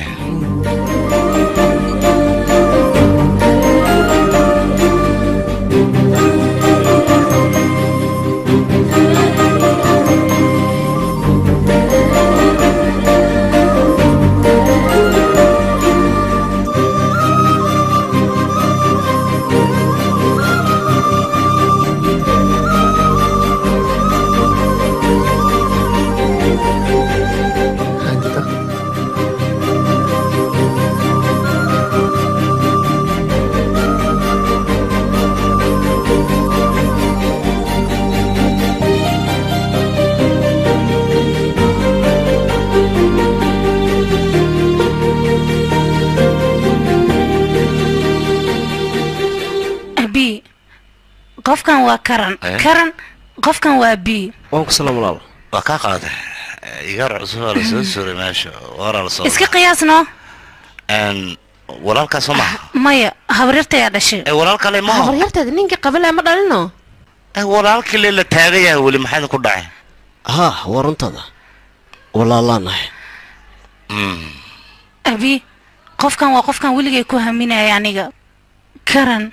abi qofkan waa karan Eh? karan qofkan waa bi waan ku salaam walaal waa kaa qaaday igar cusub waa lasoo suuray meesha waraa lasoo iska qiyaasno Een, walaalkaa soo maha maya habaryartayaa dhashay walaalkale ma habaryarteeda ninka qabale ma dhalino walaalkii le la taagan yahay weli maxaa ku dhacay haa waa runtada walaalaanahay abi qofkan waa qofkan weligay ku haminaya aniga karan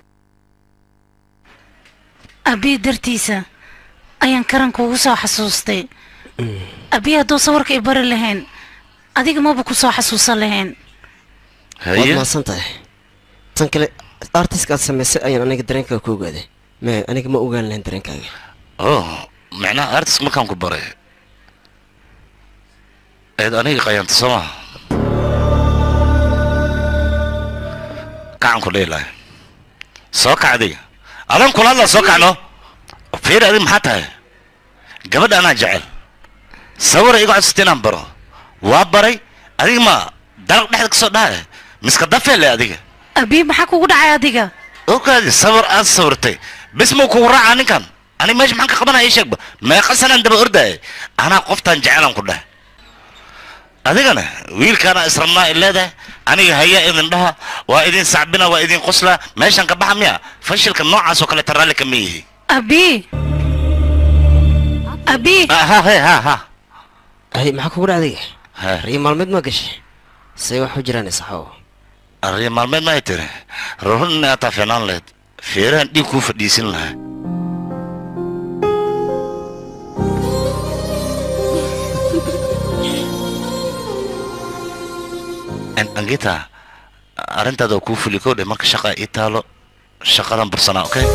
abi dartiisa ayaan karan kuugu soo xasuustay abi hadduu sawirka i bari lahayn adiga maba ku soo xasuusan lahayn waad mahadsan tahay tan kale artiska aad samaysay ayaan aniga dareenkaaga ku ogaaday me aniga ma ogaan lahayn dareenkaaga oh macnaha artist markaan ku baray eed aniga qayaanta soo maha kacan ku dhihi lahay soo kac adiga adan kula hadlaa soo kacno fiir adiga maxaa tahay gabadha anaa jecel sawira iga codsata inaan baro waa baray adiga ma dalaq dhexda ka soo dhahay miska dafeele adiga abi maxaa kugu dhacay adiga ogaadi sawir aad sawirtay bis muu kugu raacaa ninkan aniga meesha maxaan ka qabanaya ii sheegba meeqa sanaan daba ordaya anaa qoftaan jecelan ku dheh adigana wiilkaana israbnaa i leedahay aniga hayaa idin dhaha waa idin sacbina waa idin qoslaa meeshan ka baxa miya fashilka noocaas oo kaleeta raalli kama yihi abi abi ha he ha ha hay maxaa kugu dhacday riyo maalmeed ma gashay say wax u jiraan isaxow arriya maalmeed maay tiri rurun inay ataa fiicnaan lahayd feerahan dhiig kuu fadhiisin lahaa An- angita arrintaada waa kuu fuli kow dhe marka shaqa ii taalo shaqadan bursanaa okay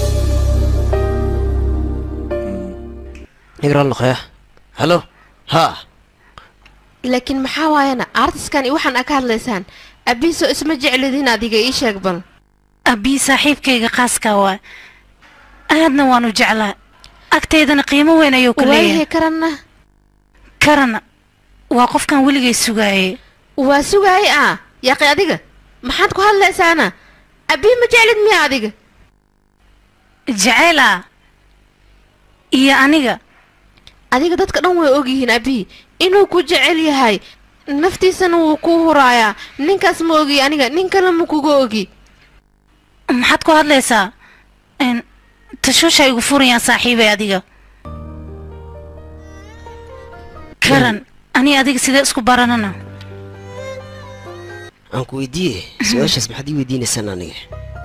nigraal noqoya halo haa laakiin maxaa waayana artiskan iyo waxaan aa ka hadlaysaan abiiso isma jeclidin adiga ii sheeg bal abi saaxiibkayga khaaska waa aadna waanu jeclaa agtaydana qiimo weyn ayuu ku waayahay leeyahay karanna karan waa qofkan weligay sugaayay waa sugaayay ah yaaqi adiga maxaad ku hadlaysaana abii ma jeclid miya adiga jaceyl ah iyo aniga adiga dadka dhan way ogyihiin abii inuu ku jecel yahay naftiisana wuu ku huraayaa ninkaas ma ogi aniga nin kale ma kuga ogi maxaad ku hadlaysaa Een, tashuusha igu furayaan saaxiibay adiga karan ani adiga sidee isku baranana aan ku weydiiye su-aashaas maxaad ii weydiinaysaan aniga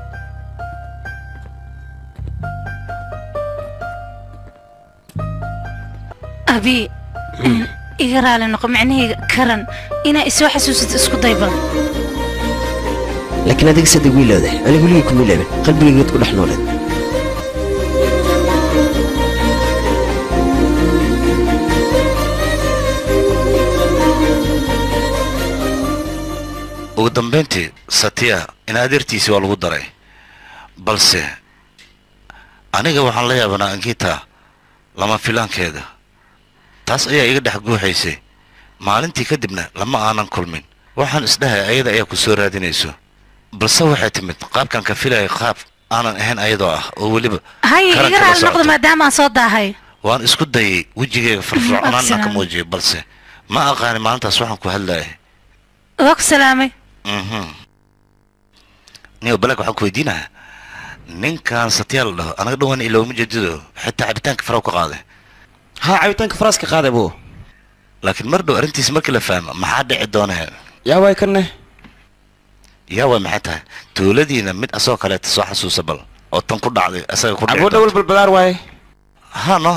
abi een, iga raali noqo macnahayga karan inaa isoo xasuusato isku dayba laakiin adiga sadeg wiilooday aniga weligay kuma ilaabin qalbigaygaad ku dhex nooleed ugu dambayntii satiya in adeertiisii waa lagu daray balse aniga waxaan la yaabanaa ankita lama filaankeeda taas ayaa iga dhex guuxaysay maalintii kadibna lama aanan kulmin waxaan isdhahay ayada ayaa ku soo raadinayso balse waxay timid qaabkan ka filayay qaab aanan ahayn ayadoo ah oo weliba haye karan iga kala raali noqdo socoto. maadaama aan soo daahay waan isku dayay wejigayga firfircoonaan aan ka Absalom. muujiyo balse ma aqaani maalintaas waxaan ku hadlayay waa ku salaamay mhm niyo balag waxaan ku weydiinayaa ninkan satyaa la dhaho anaga dhawaan ilooma jeedido xitaa cabitaanka faraw ka qaaday ha cabitaanka faraaska qaaday buu laakiin mar dhow arrintiisa markii la fahmo maxaa dhici doona yaa waay kanne yaa way maxay tahay tuuladiina mid asoo kaleeta soo xasuusa bal oo tan ku dhacday asaga ku dhici abuu dhowal balbalaar waaye ha no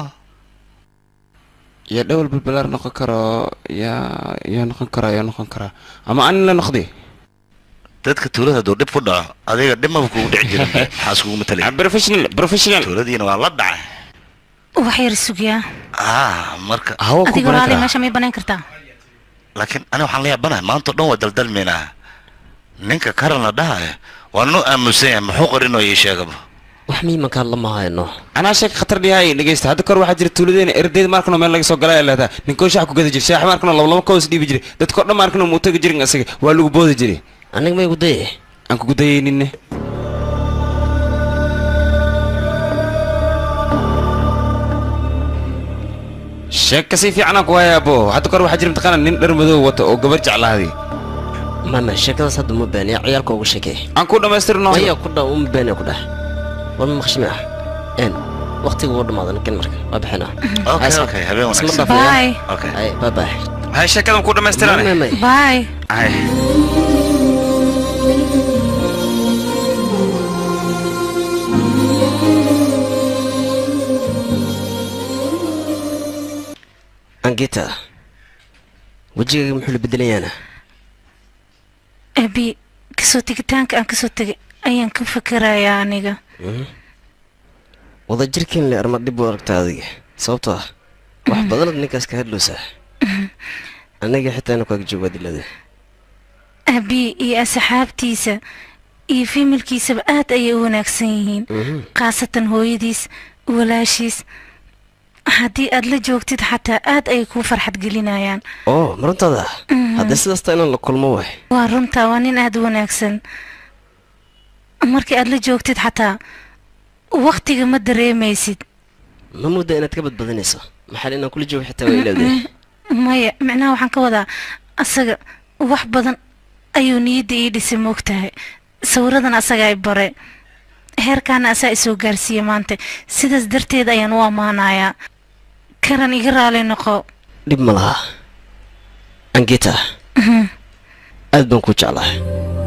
yaa dhowal balbalaar noqon karo yaa yaa noqon karaa yaa noqon karaa ama anin la noqdi dadka tuulada hadduu dhib ku dhaco adiga dhimaba kugu dhici jirin maxaa iskugu matalay professional professional tuuladiina waa la dhacay wax yar sugyaa ah marka adiga walaali meesha may banayn kartaa laakiin ani waxaan la yaabanahay maanta o dhan waa daldalmaynaa ninka karan la dhahaya waa noo aamusan yahay muxuu qarinoo ii sheegaba wax miimankaan lama hayno anaa sheeg khatar dhihay dhegeysta hadda kor waxaa jira tuuladeena erdeed maarkano meel laga soo galay ay leedahay ninkoo shax ku gada jira shaax maarkano laba laba koos dhiibi jiray dadkoo dhan maarkano muu tagi jirin asaga waa lagu boodi jiray aniga may gudaye aan kugu dayayninne sheeg kasii fiican aan ku hayaa abo hadda kor waxaa jira mataqaana nin dhar madow wato oo gabar jeclaaday mama sheekadaas hadda uma baaniya ciyaalka uga sheekee aan ku dhammaystirno maya ku dha uma baaniya ku dheh war ma maqshimi ah een waqtiga wuu dhamaaday ninkan marka waa bixinaa Okay, okay, habeen isma wanaagsan. dhaafaya Bye. Okay. ay bye bye hay sheekadan ku dhammaystirane bye hay angita wejigayga muxuu la bedelayaana abi kasoo tegitaanka aan kasoo tegay ayaan ka fikirayaa aniga wada jirkiin le arma dhib u aragta adiga sababtoo ah wax badanad ninkaas ka hadloosaa aniga xitaa ina kaaga joogaa dilada abi iyo asxaabtiisa iyo fiimilkiisaba aad ayay u wanaagsan yihiin khaasatan hooyadiis walaashiis haddii aad la joogtid xataa aad ayay kuu farxad gelinayaan oo maruntaada Mhm. haddii sidaasta inaan la kulmo waay waa runtaa waa nin aad u wanaagsan markii aad la joogtid xataa waktiga ma dareemaysid ma mudda inaad ka badbadinayso maxaa inaan kula joogo xitaa waa ilaawday maya micnaha waxaan ka wadaa asaga wax badan ayuu niyadda ii dhisay moogtahay sawiradan asaga ay bare heerkaana asaa isoo gaarsiiya maanta sidaas darteed ayaan u ammaanayaa karan iga raali noqo dhib ma laha angita Mhm. aad baan kuu jeclahay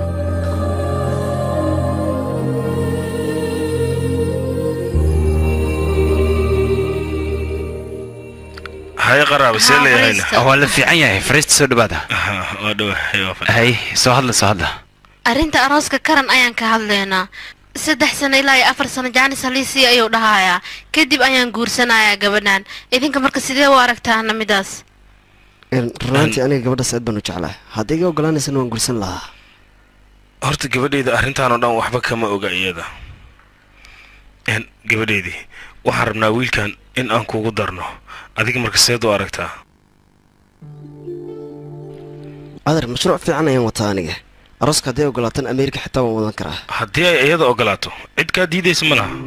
haye qaraaba see leeyahayna waa la fiican yahay fariista soo dhawaada waa dhawa hay soo hadla soo hadla arrinta arooska karan ayaan ka hadlaynaa saddex sano ilaa iyo afar sano jaanis haliisii ayuu dhahayaa kadib ayaan guursanayaa gabadhan idinka marka sidee u aragtaana midaas Een, runaantii aniga gabadhaas aad baan u jeclahay haddii iga ogolaanaysana waan gursan lahaa horta gabadhayda arrintaan oo dhan waxba kama oga iyada n gabadhaydii waxaan rabnaa wiilkan in aan kugu darno adiga marka seed u aragtaa adar mashruuc fiican ayaan wataa aniga arooska haddii ay ogolaatan ameerika xitaa waan wadan karaa haddii ay iyada ogolaato cid kaa diidaysa ma laha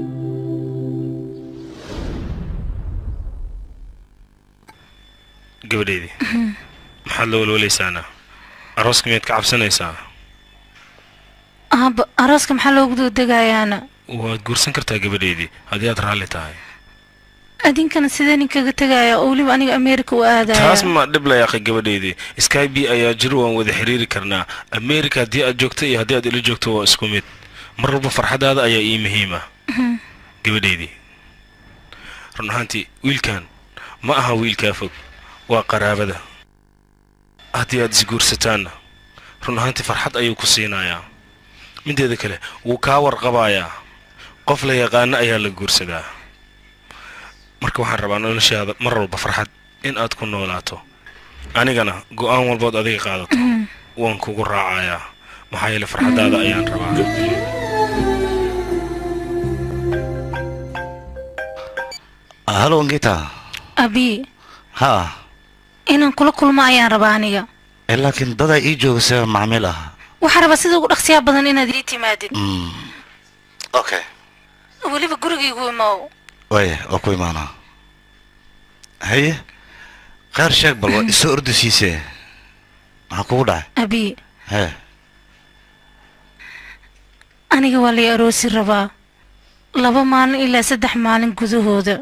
gabadhaydii maxaad la walwalaysaana arooska miyaad ka cabsanaysaa aaba arooska maxaa loogu doodegayaana waad guursan kartaa gabadhaydii haddii aad raalli tahay adinkana sidee ninkaga tegaya oo weliba aniga ameerika u aadaya taas ma dhib la yaaqay gabadhaydii sky b ayaa jir waan wada xiriiri karnaa america haddii aad joogto iyo haddii aad ila joogto waa isku mid mar walba farxadaada ayaa ii muhiima Mhm. gabadhaydii run ahaantii wiilkan ma aha wiilkaa fog waa qaraabada haddii aad isguursataanna run ahaantii farxad ayuu ku siinayaa mideeda kale wuu kaa warqabayaa qof la yaqaano ayaa la guursadaa marka waxaan rabaa noloshaada mar walba farxad in aad ku noolaato anigana go'aan walbood adiga qaadato Mhm. waan kugu raacayaa maxaa yeele farxadaada ayaan rabaa halo angita abi ha inaan kula kulmo ayaan rabaa aniga Eh, laakiin dadaa ii joogasa macmiil ah waxaa rabaa sida ugu dhaqsiyaa badan inaad ii timaadid okay weliba gurigaygu imow waaya waa ku imaanaa haye kheyr sheeg bal waa isoo ordisiise maxaa kugu dhacay abi hee aniga waa lay aroosi rabaa laba maalin ilaa saddex maalin gudahooda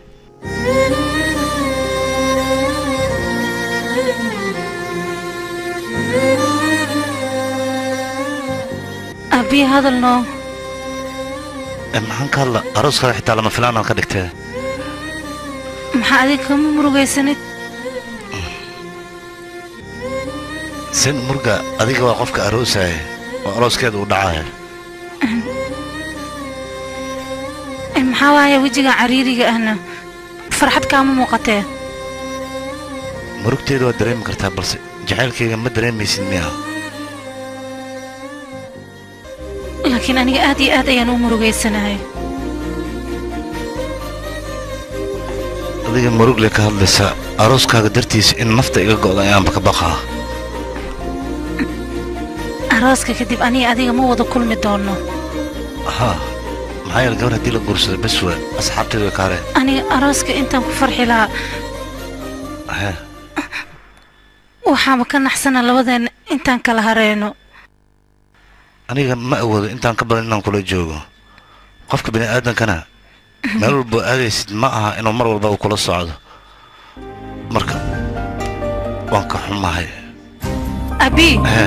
abi hadal noo Eh, maxaan ka hadla arooskaada xitaa lama filaanaan ka dhigtee maxaa adiga kama murugaysanid sin murga adiga waa qofka aroosaya oo arooskeeda uu dhacaya Eh, maxaa waaya wejiga cariiriga ahna farxad kaama muuqatee murugteeda waa dareemi kartaa balse jacaylkayga ma dareemaysid miya laakiin aniga aad iyo aad ayaan u murugaysanahay adiga murugle ka hadlaysa arooskaaga dartiisa in nafta iga go'da ayaanba ka baqaa arooska kadib aniga adiga ma wada kulmi doono haa maxaa yeele gabar haddii la guursado bes waa asxaabteedu way kaareen aniga arooska intaan ku farxi lahaa hee waxaaba ka naxsana labadeena intaan kala hareyno aniga ma awoodo intaan ka badan inaan kula joogo qofka bini aadankana meel walba aadaysid ma aha inuu mar walba uu kula socdo marka waan ka xumahay abi hee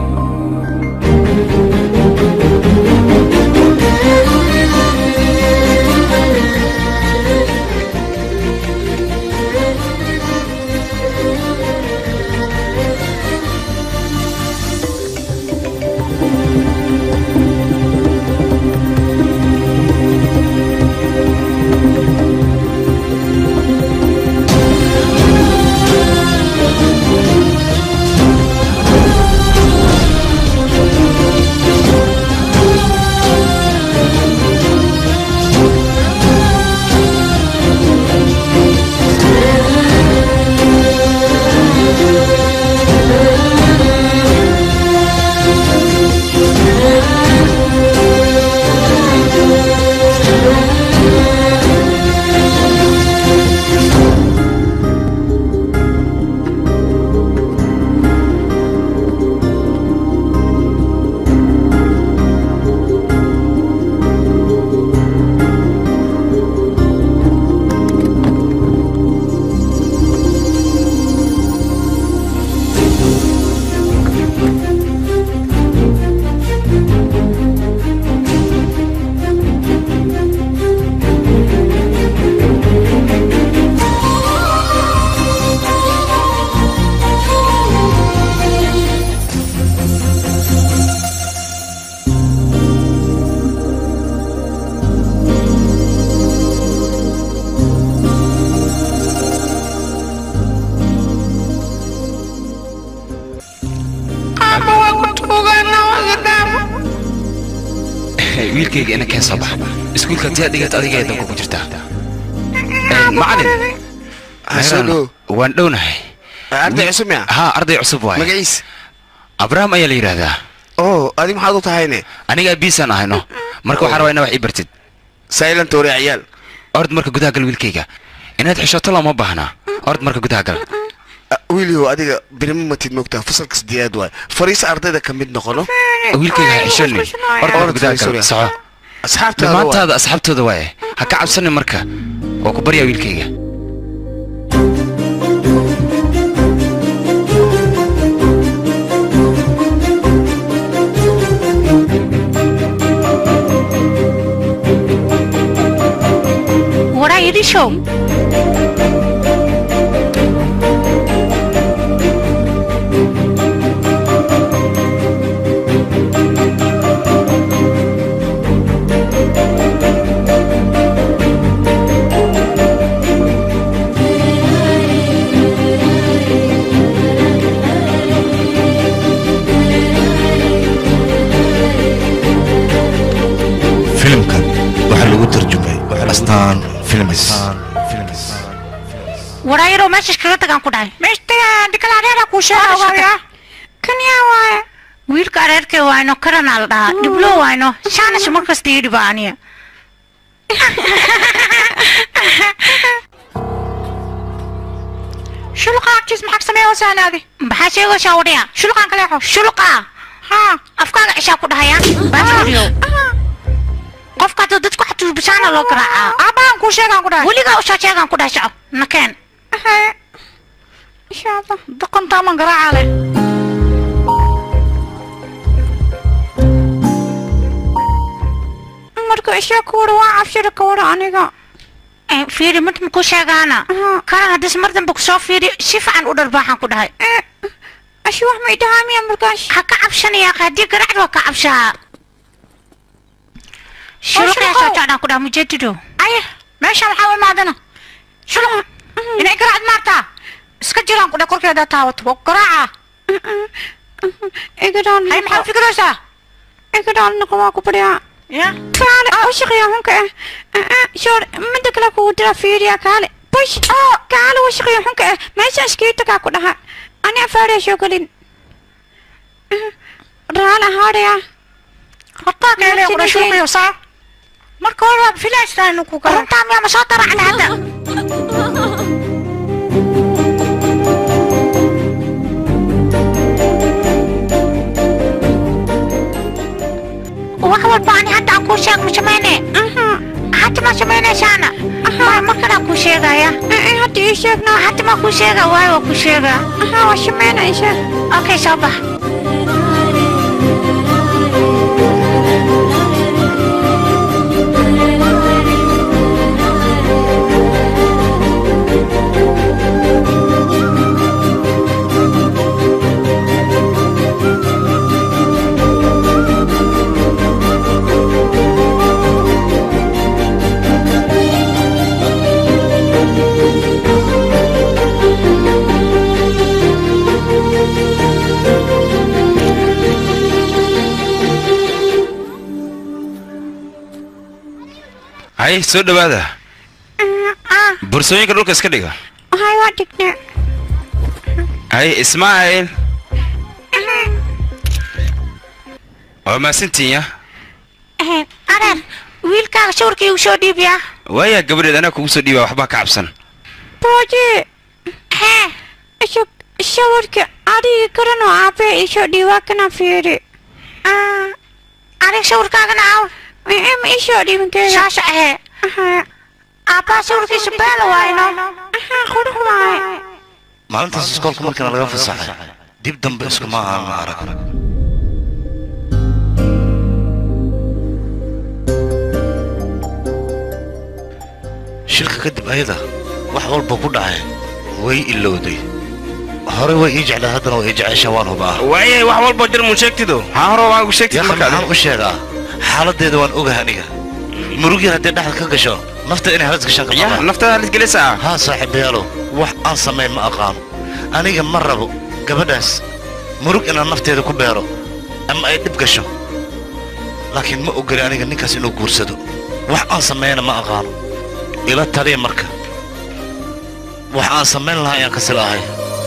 wiilkayga ina keen soo baxa iskuulka haddii aad dhigato adiga danku ku jirtaa macalin soo dhow. waan dhownahay arday cusub miya haa arday cusub waay magaciis abraham ayaa la yidhaahdaa oo adi maxaad u tahayne aniga abiisaan ahayno marka waxaan rabaa inaa wax ii bartid silent ore ciyaal ord marka gudaha gal wiilkayga inaad xishoto looma baahnaa ord marka gudaha gal wiilyow adiga birima matid moogtaa fasalka sideedaad waay fariis ardayda ka mid noqono wiilkayga ha xishoni ord marka gudaha gal soco asxaabtaada waay. dhammaantaada asxaabtooda waaye ha ka cabsanin marka waa ku baryaa wiilkayga What are you show? filimkan waxaa lagu tarjumay astaan films warayaro meesha iskaga tagaan ku dhahay meesha tagaa dikala areera kuu sheegaya kan yaa waaye wiilka areerkee waayno karanaa la dhahaa dhiblo waayno shaanash markasta ii dhiba aniya shuluqa agtiis maxaa sameeya wasaanaadi maxaa sheegaysaa wadhiya shuluqaan kaleexo shuluqa haa afkaaga cishaa ku dhahaya baasuriyo qofka hadda dadku xatuubisaana loo garaacaa aabbahan kuu sheegaan ku dhahay weligaa ushaa sheegaan ku dhahay soco nakeen insha allah doqontaaman garaacaa leh marka ishaa ku wada waa cabshira ka wada aniga fiiri mid maku sheegaana karan haddis mar dambe kusoo fiiri si fiican u dharbaaxan ku dhahay ashi wax ma idhahaamiya markaas ha ka cabsanaya haddii garacd waa ka cabsaa shuruqyaa soo socdaan ku dhaha mujadido aye meesha maxaa u imaadana shuluq inay garacd maartaa iska jiraan ku dhaha korkeeda taawato waa garaaca hay maxaa fikiraysaa igadaan waa ku badhiyaa ya kaale washiqiya xunka ah shoor midda kale kugu dira fiiriya kaale bush kaale washiqiya xunka ah meesha iskiitakaa ku dhaha ani afaariya soo gelin raala haadhaya hortaa keele ku dhashuuqiyo saa marka hore waa filaystaa inuu ku garo runtaa miyaa ma soo daracna hadda wax walba ani hadda aan kuu sheeg ma sameyne hadda ma sameynaysaana ma markanaa kuu sheegaya hadda ii sheegna hadda ma kuu sheega waayo waa kuu sheega waa sameynaysa okay soo bax hay soo dhawaada bursooyinka dhulka iska dhiga hay waa dhigne hay ismaaciil waa maasantiinya areer wiilkaaga shawrka igu soo dhiibiya waayaa gabadheed anaa kugu soo dhiibaa waxbaa ka cabsan booje hee isha shawarka adiga karan oo aabee isoo dhiibaa kana fiiri adiga shawarkaagana aaw ma isoo dhiibin keega saasa ahee aabbaa shawarkiisa beela waayno qurux waay maalintaas iskoolka markiina laga fasaxay dib dambe iskuma ahaan arag shirka kadib ayada wax walba ku dhacay way ilowday hore way ii jeclaa haddana way ii jeceshaa waan hubaa waayay wax walba jir mu sheegtido haa hore waan ugu sheegtid yaqa maxaan u sheegaa xaaladeeda waan ogahay aniga murug yar haddii dhexda ka gasho nafta inay halis gashaan ka qabaan naftada halis gelisaa haa saaxiibayaalow wax aan samayn ma aqaano aniga ma rabo gabadhaas murug inaan nafteeda ku beero ama ay dhib gasho laakiin ma ogoli aniga ninkaas inuu guursado wax aan samayna ma aqaano ila taliya marka wax aan samayn lahaa ayaan kasi la'ahay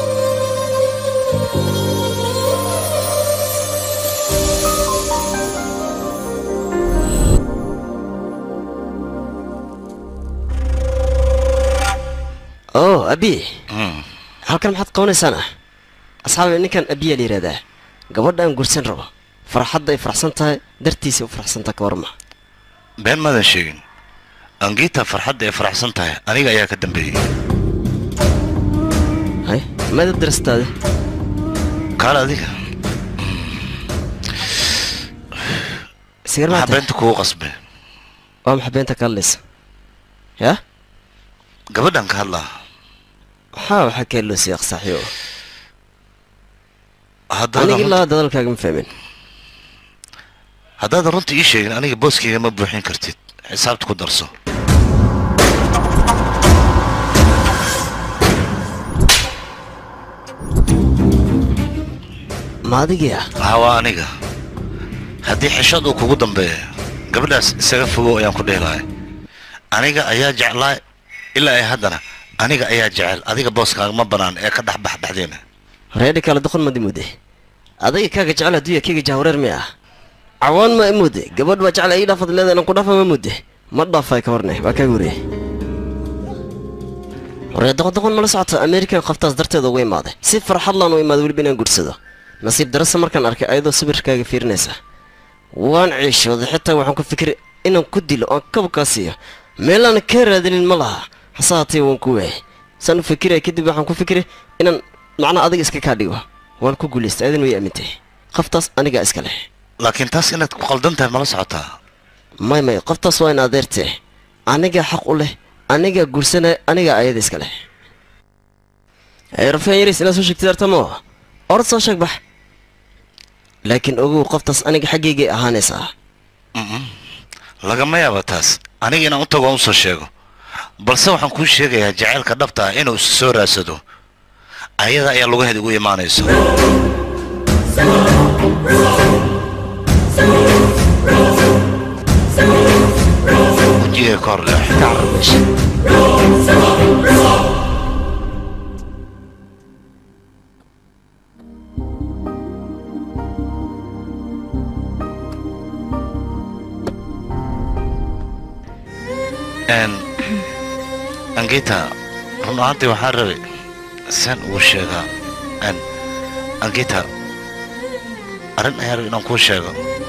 oo abi halkan maxaad qabanaysaan ah asxaabi ninkan abiyaa la yidhahdaa gabadha aan gursan rabo farxadda ay faraxsan tahay dartiisay u faraxsantaha ka warma been maadan sheegin angiita farxadda ay faraxsan tahay aniga ayaa ka dambeeyey hay maada darastaade kaale adiga sigar maxaa maanta beenta kugu qasbe waa maxaa beenta ka hadlaysa yaa gabadhan ka hadlaa maxaa waxaa kee loo siiyaq saaxiibo haddaadan aniga runta- ilaa dadalkaaga ma fahmin haddaadan runta ii sheegin aniga booskayga ma buuxin kartid xisaabta ku darso ma adigii ah haa waa aniga haddii xishood uu kugu dambeeya gabadhaas isaga fogow ayaan ku dhihi lahay aniga ayaa jeclaa ilaa ay haddana aniga ayaa jecel adiga booskaaga ma banaan ee ka dhex bax dhexdeena reedhi kale doqon madi mude adiga kaaga jecel hadduu yahay kayga jahwareer mi ah cawaan ma imude gabadh baa jecel ii dhaafad leeda inaan ku dhaafa ma mude ma dhaafay ka warne waa kaaga wariyey waree doqodoqon mala socoto american qoftaas darteeda uga imaaday si farxad laan u imaaday weliba inaan guursado nasiib darase markaan arkay ayadoo sawirkaaga fiirinaysa waan ciishooday xitaa waxaan ku fikiray inaan ku dilo oon kabkaa siiyo meelaan ka raadinin ma laha hase haatee waan ku waayay saan u fikiraya kadib waxaan ku fikiray inaan macnaa adiga iska kaa dhigo waan ku guulaystay adan way aamintay qoftaas anigaa iska leh laakiin taas inaad ku qaldan tahay mala socotaa may may qoftaas waa in adeertee anigaa xaq u leh anigaa guursanaya anigaa ayada iska leh rafaan yaris inaad soo sheegtid artamo orad soo sheeg bax laakiin ogow qoftaas aniga xaggeygay ahaanaysaa lagama yaaba taas aniga inaan u tago aan usoo sheego balse waxaan kuu sheegayaa jacaylka dhabta ah inuu is soo raadsado ayada ayaa lugaheeda ugu imaanayso wejigay ka hor leex n angita run ahaantii waxaan rabay saan ugu sheegaa n angita arrin ayaan rabay inaan kuu sheego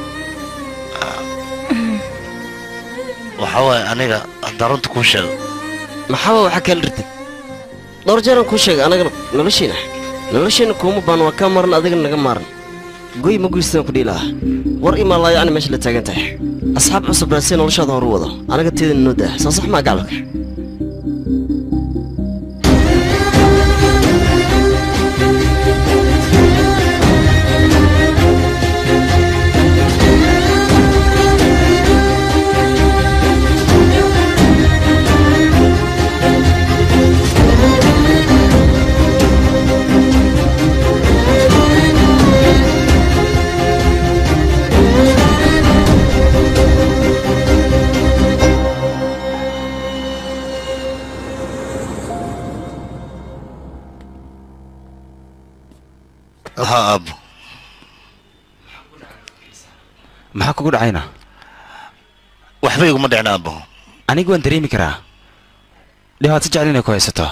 waxaa waaye aniga haddaan runta kuu sheego maxaaba waxaa kala rirtid dhowr jeeraan kuu sheegay anagana noloshiina noloshiina kuuma baan waa kaa maran adigana naga maaran goy ma guystaan ku dhiilaha war imaalaayo ani meesha la taagan tahay asxaab cusub raasay noloshaada horu wado anaga teedana noo daa soo sax maa gacalka ha aabo maxaa kugu dhacayna waxba iguma dhicin aabo anigu waan dareemi karaa dhibaato jecel inay ku haysato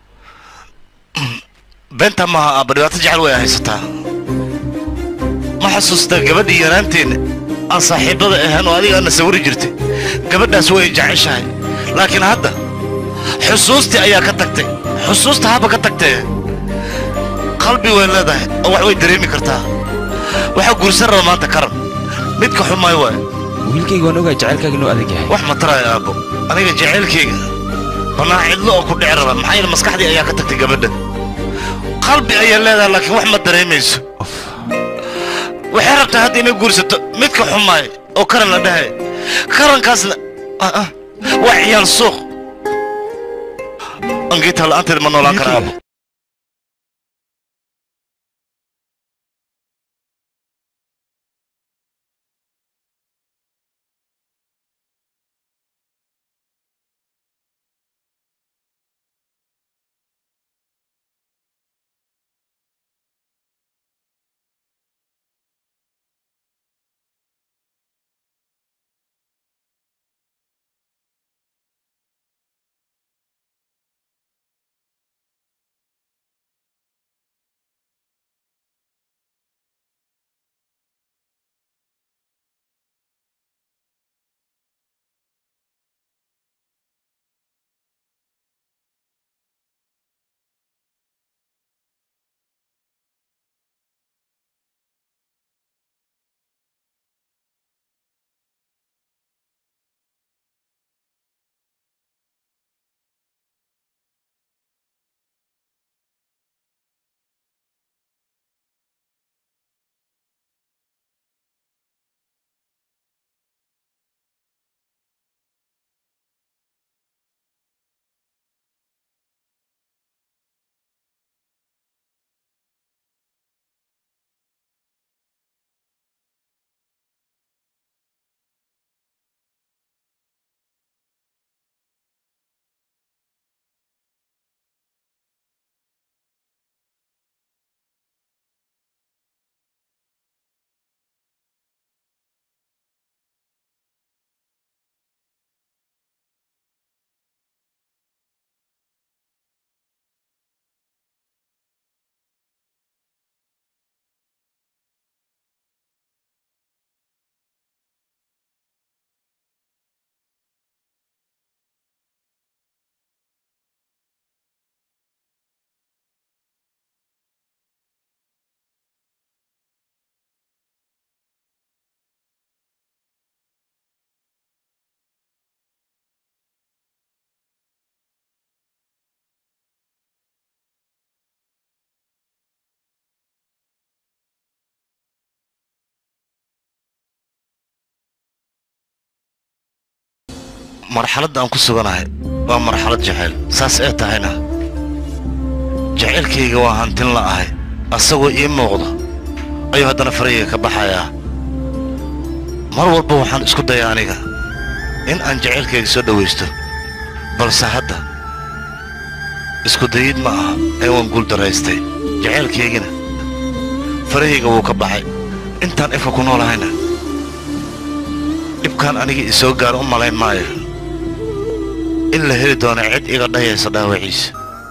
beenta maaha aabba dhibaato jecel way haysataa ma xasuustaa gabadhii yaraanteena aan saaxiibada ahaan oo adiga aadna sawiri jirtay gabadhaas way jeceshahay laakiin hadda xusuustii ayaa ka tagtay xusuusta haba ka tagtee qalbi way leedahay oo wax way dareemi kartaa waxaa guursan raba maanta karan midka xumaay waay wiilkayga waan ogaa jacaylkaaga inuu adag yahay wax ma taraayo aabbo aniga jacaylkayga banaa cidlo oo ku dhici raba maxaa yeele maskaxdii ayaa ka tagtay gabadha qalbi ayaa leedahay laakiin wax ma dareemayso waxay rabtaa hadda inay guursato midka xumaay oo karan la dhahay karankaasna ah, ah, waa ciyaal suuq angiita la'aanteed ma noolaan kara aabbo marxaladda aan ku suganahay waa marxalad jacayl saas ee tahayna jacaylkayga waa hantin la ahay asagoo ii muuqdo ayuu haddana farayga ka baxayaa mar walba waxaan isku dayaa aniga in aan jacaylkayga soo dhowaysto balse hadda isku dayid ma aha ee waan guuldaraystay jacaylkaygina farahayga wuu ka baxay intaan ifka ku noolahayna dhibkaan aniga isoo gaaro u malayn maayo in la heli doono cid iga dhayaysa dhaawaciisa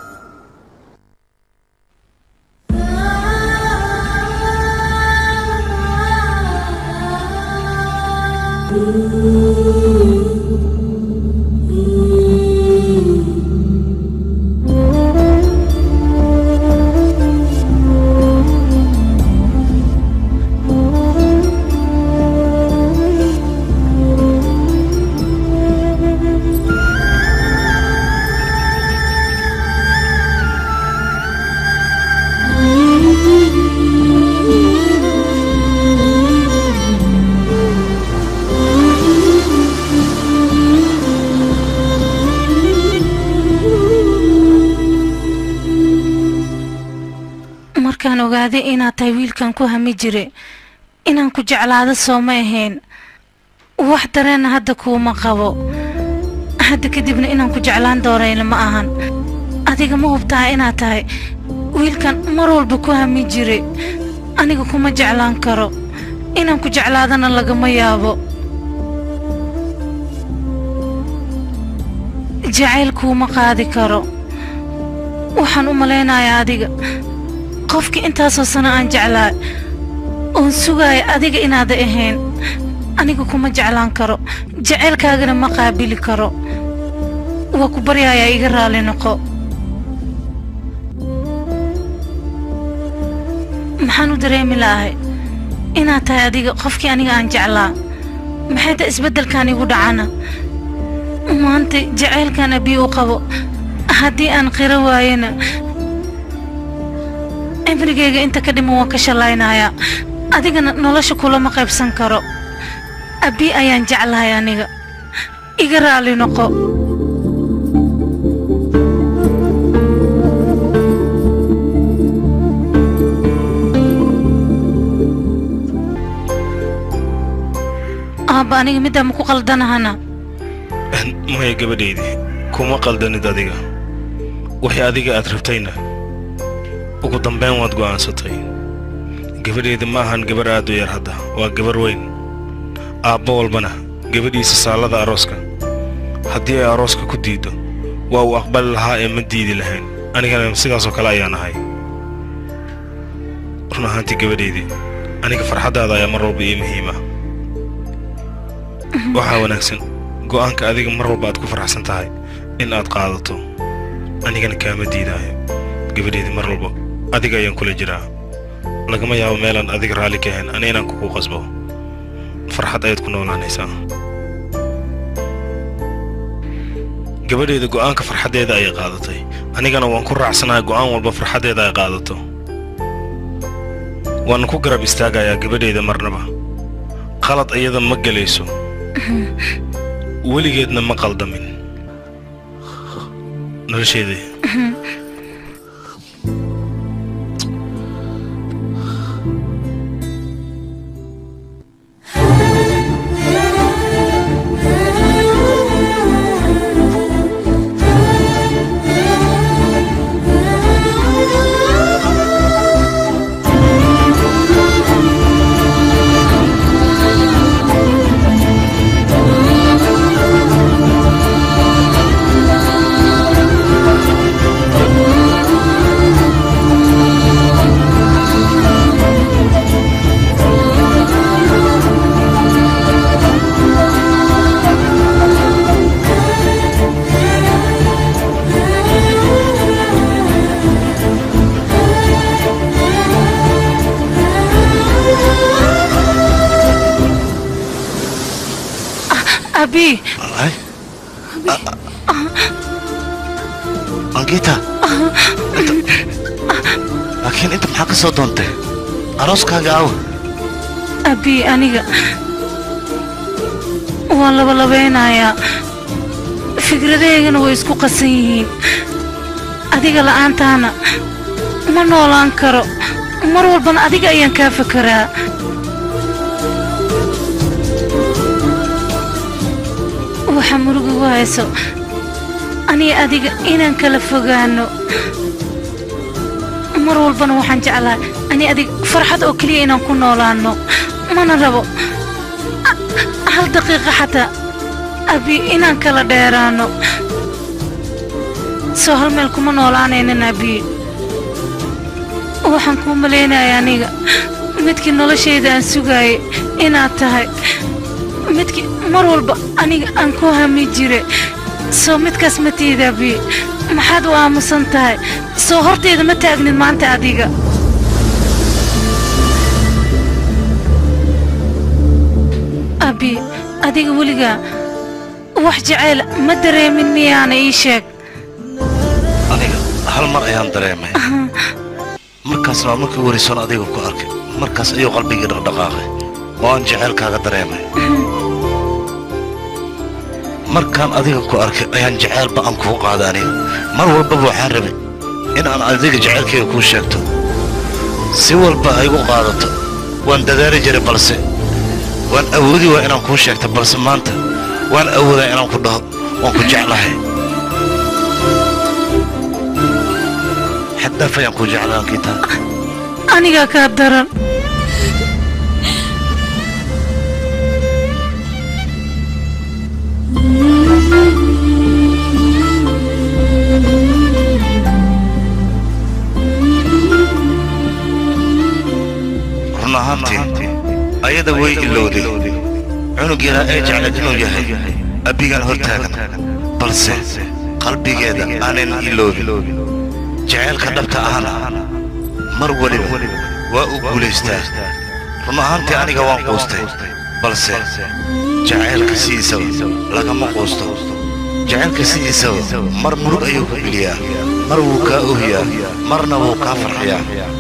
markaan ogaaday inaad tahay wiilkan ku hami jire inaan ku jeclaado sooma ahayn wax dareenna hadda kuuma qabo hadda kadibna inaan ku jeclaan doonayna ma ahan adiga ma hubtaha inaad tahay wiilkan mar walba ku hami jire aniga kuma jeclaan karo inaan ku jeclaadana lagama yaabo jacayl kuuma qaadi karo waxaan u malaynayaa adiga qofkii intaasoo sano aan jeclaa oon sugaaya adiga inaada ahayn aniga kuma jeclaan karo jacaylkaagana ma qaabili karo waa ku baryayaa iga raali noqo maxaan u dareemi lahay inaad tahay adiga qofkii aniga aan jeclaa maxay ta isbeddelkan igu dhacana maanta jacaylkan abii u qabo haddii aan qiro waayana cimrigayga inta ka dhiman waan ka shallaynayaa adigana nolosha kulama qaybsan karo abbi ayaan jeclahay aniga iga raali noqo aabba aniga middaa maku qaldanahana maya gabadhaydii kuma qaldanid adiga wixii adiga aad rabtayna ugu dambayn waad go'aansatay gabadheeda ma ahan gabar aad u yar hadda waa gabar weyn aabbo walbana gabadhiisa saalada arooska haddii ay arooska ku diiddo waa uu aqbali lahaa ee ma diidi lahayn anigana sidaasoo kale ayaan ahay run ahaantii gabadheydii aniga farxaddaada ayaa mar walba ii muhiima waxaa wanaagsan go'aanka adiga mar walba aad ku faraxsan tahay in aad qaadato anigana kaama diidaayo gabadheedii mar walba adiga ayaan kula jiraa lagama yaabo meelaan adiga raalli ka ahayn ani inaan kugu qasbo farxad ayaad ku noolaanaysaa gabadheeda go'aanka farxaddeeda ayay qaadatay anigana waan ku raacsanahay go'aan walba farxaddeeda ay qaadato waana ku garab istaagayaa gabadheeda marnaba qalad iyada ma gelayso weligeedna ma qaldamin nolosheedii abi angita laakiin inta maxaa ka soo doontay arooskaaga awa abi aniga waan labalabeynayaa fikradaheygana way isku qasan yihiin adiga la'aantaana ma noolaan karo mar walbana adiga ayaan kaa fekeraa waxa murugigu hayso aniga adiga inaan kala fogaano mar walbana waxaan jeclahay ani adiga farxad oo keliya inaan ku noolaano mana rabo a- hal daqiiqa xataa abi inaan kala dheeraano soo hal meel kuma noolaanaynan abi waxaan kuu malaynaya aniga midkii noloshayda aan sugaayay inaad tahay midkii mar walba aniga aan ku hami jire soo midkaas ma tiida abi maxaad u aamusan tahay soo horteeda ma taagnid maanta adiga abi adiga weligaa wax jacayl ma dareemin miyaana ii sheeg aniga hal mar ayaan dareemay markaasna waa markii warisoon adiga ku arkay markaas ayuu qalbigii dhaqdhaqaaqay oo aan jaceylkaaga dareemay markaan adiga ku arkay ayaan jaceylba aan kuu qaaday aniga mar walbaba waxaan rabay in aan adiga jaceylkayga kuu sheegto si walba ay igu qaadato waan dadaali jiray balse waan awoodi waa inaan kuu sheegto balse maanta waan awoodaa inaan ku dhaho waan ku jeclahay xaddaaf ayaan kuu jeclaa ankiitaa anigaa kaa daran run ahaantii ayada way ilowday cunug yaraa ee jeclayd inuu yahay abbigaan hor taagan balse qalbigeeda aanan iloobin jaceylka dhabta ahna mar weliba waa uu guulaystaa run ahaantii aniga waan quustay balse jaceylka sidiisaba lagama quusto jaceylka sidiisaba mar murug ayuu ku geliyaa mar wuu kaa ohiyaa marna wuu kaa farxiyaa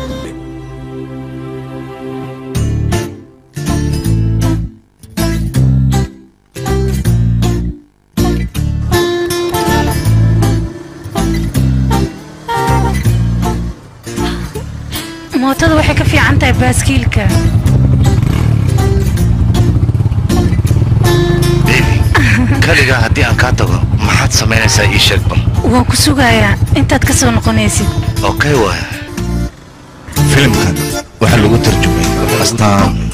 mootada waxay ka fiican tahay baaskiilka kaligaa haddii aan kaa tago maxaad samaynaysaa ii sheeg bal waan ku sugayaa intaad ka soo noqonaysid okay waay filimkan waxaa lagu tarjumay astaan